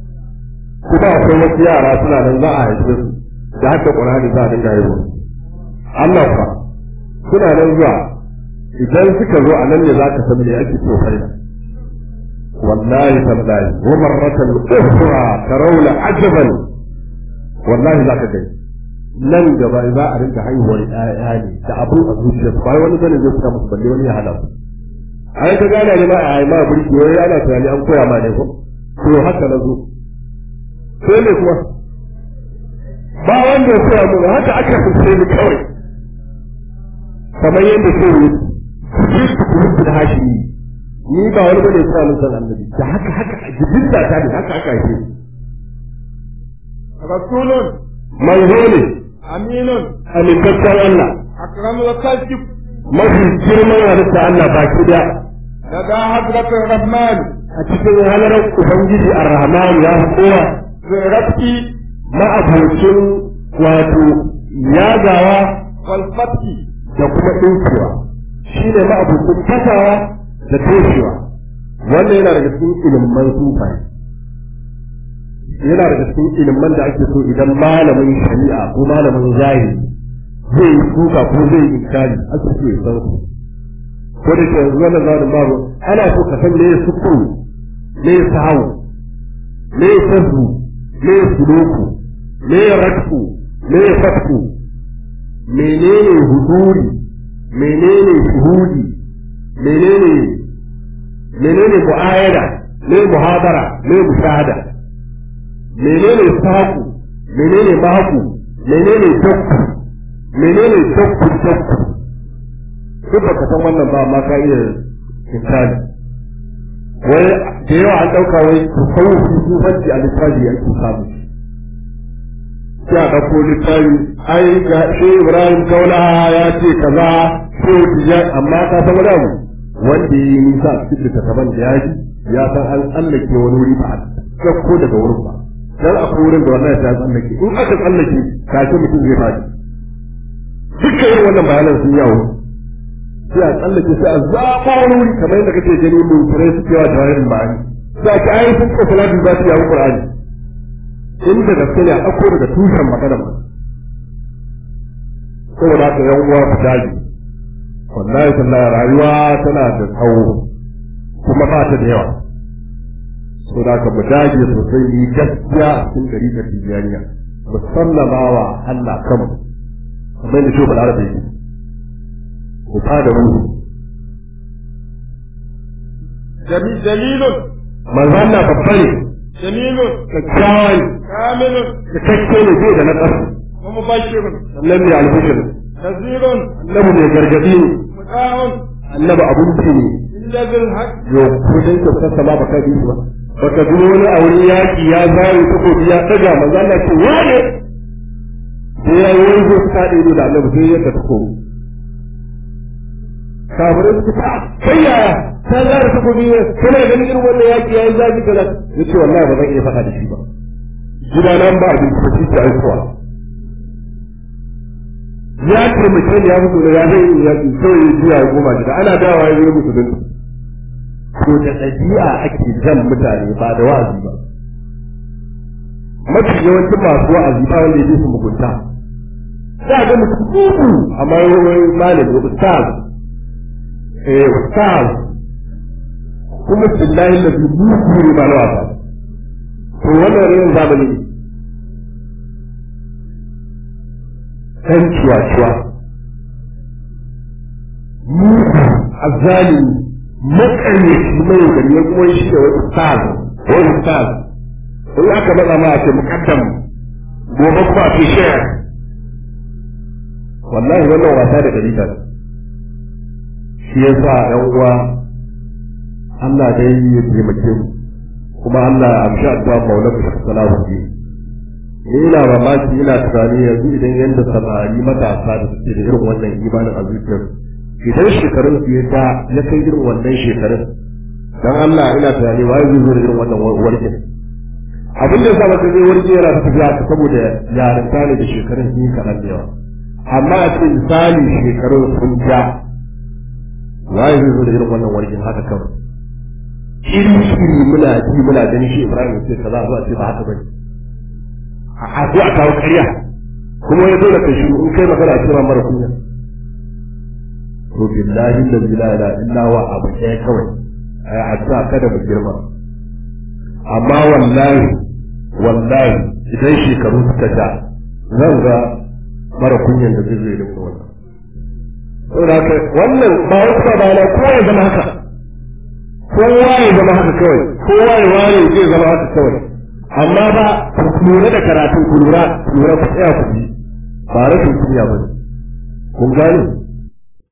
kuma akwai wasu yara suna nan za a haife su da haka Qur'ani za a dinga yi Allah fa suna nan zuwa idan suka zo a nan ne za ka san me ake so faida wallahi tallahi wa marratan ukhra tarawla ajaban wallahi za ka gani nan gaba za a rinka haihuwar ƴaƴa ne da abin a zuciya ba wani bane zai fita musu balle wani ya hana su ai ka gane ne ma a ai ma burki wai ana tunani an koya ma ne ko to haka na zo sai ne kuma ba wanda ya koya mun haka aka fice ni kawai kamar yadda sai ne ji ku da hashimi ni ba wani bane ya mun san annabi da haka haka jibin da ta ne haka aka yi rasulun manzo ne aminun amintaccen Allah akramul khalqi mafi girman halitta Allah baki da لدى حضرة الرحمن a cikin halarar Ubangiji Ar-Rahman ya fi kowa بالرفق ma'abocin wato yagawa والفتح da kuma ɗinkewa shi ne ma'abocin fasawa da toshewa wannan yana daga cikin ilimman sufaye yana daga cikin ilimman da ake so idan malamin shari'a ko malamin zahiri zai yi suka ko zai yi inkari ake so ya san su ko da ke yanzu wannan zamanin babu ana so ka san me ya sukuru me ya sahawu me ya sabu me ya suluku me ya rakku me ya fatku menene huduri menene shuhudi menene menene mu'ayada me muhabara me mushahada menene saku menene mahaku menene dakku menene dakku dakku duk baka san wannan ba amma ka iya misali wai da yawa an ɗauka wai tasawufi sufanci a littafi ake samu sai a ɗauko littafi ai ga shi ibrahim kaula ya ce kaza ko tija amma ka san wani abu wanda ya yi nisa a cikin littattafan da ya ji ya san an tsallake wani wuri ba a ɗauko daga wurin ba dan akwai wurin da wallahi ta tsallake in aka tsallake kake mutum zai faɗi dukkan irin wannan bayanan sun yawo sai a tsallake sai a zaɓa wani wuri kamar yadda kake gani mun tare su cewa da wani ma'ani za ki ayi sun ko salatu za su yi Qur'ani in da gaske ne a ɗauko daga tushen magana ba saboda haka yan uwa ku dage wallahi tallahi rayuwa tana da tsawo kuma ba ta da yawa saboda haka mu dage sosai ni gaskiya a cikin gari da tijaniya mu sallama wa Allah kanmu kamar da shi ba da yake ku fada mu جميل جليل manzo Allah babba ne جميل kyakkyawa ne كامل cikakke ne bai da na ƙasa ومبشر sannan mai albishir نذير annabi mai gargadi ne مطاع annabi abinci ne إلا ذي الحق yo ko dai ka sassa ba baka bi ba baka ji wani a wani yaki ya zare takobi ya daga manzo Allah ce wane sai ya yi wani zai ta ido da annabi sai ya ta takobi kafirai su ta kai yaya ta zare takobi ne kana ganin irin wannan yaki ya yi zafi kaza yace wallahi ba zan iya faɗa da shi ba gidanan ba abinci ba shi ta aikowa ya taimake ni ya mutu da ya zai yi yaƙi kawai ya juya ya goma gida ana dawa ya zo musu dinka ko da ɗabi'a ake jan mutane ba da wa'azi ba mafi yawancin masu wa'azi ba wanda ya ji su mugunta za a ga mutum kuku amma wani malami ustaz eh ustaz kuma billahi da su buku ne ba na wasa to wannan rin zamani ne ɗan ciwa-ciwa mugu azalimi makaryaci mai gari ya kuma shi da wani stars wani stars in aka matsa ma a ce mukaddam gobe kuma a ce share wallahi wannan wasa da gari ta shi ya sa ‘yan uwa Allah dai ya taimake mu kuma Allah ya amshi addu'a maula ku shi salamu ni ina mamaki ina tunani yanzu idan yanda samari matasa da suke da irin wannan imanin a zuciyar idan shekarun su ya ta ya kai irin wannan shekarun dan Allah ina tunani wai zai zo da irin wannan warkin abin da zama zai warke yana ta tafiya ta saboda yarinta ne da shekarun sun yi kaɗan da yawa amma a ce misali shekarun sun ja wai zai zo da irin wannan warkin haka kawai iri iri muna ji muna gani shi Ibrahim sai kaza zuwa ce ba haka bane a zo a kawo ƙarya kuma ya dole ka shiru in kai magana a kira mara kunya to billahi da la ilaha illa wa abu ɗaya kawai ai addu'a kada mu girma amma wallahi wallahi idan shekaru suka ja zan ga mara kunyan da zai zai da wannan saboda haka wannan ba wasu ba bayana kowa ya zama haka kowa ya zama haka kawai kowa ya ware zai zama haka kawai amma ba ku lura da karatun ku lura ku lura ku tsaya ku ji ba rashin kunya ba kun gane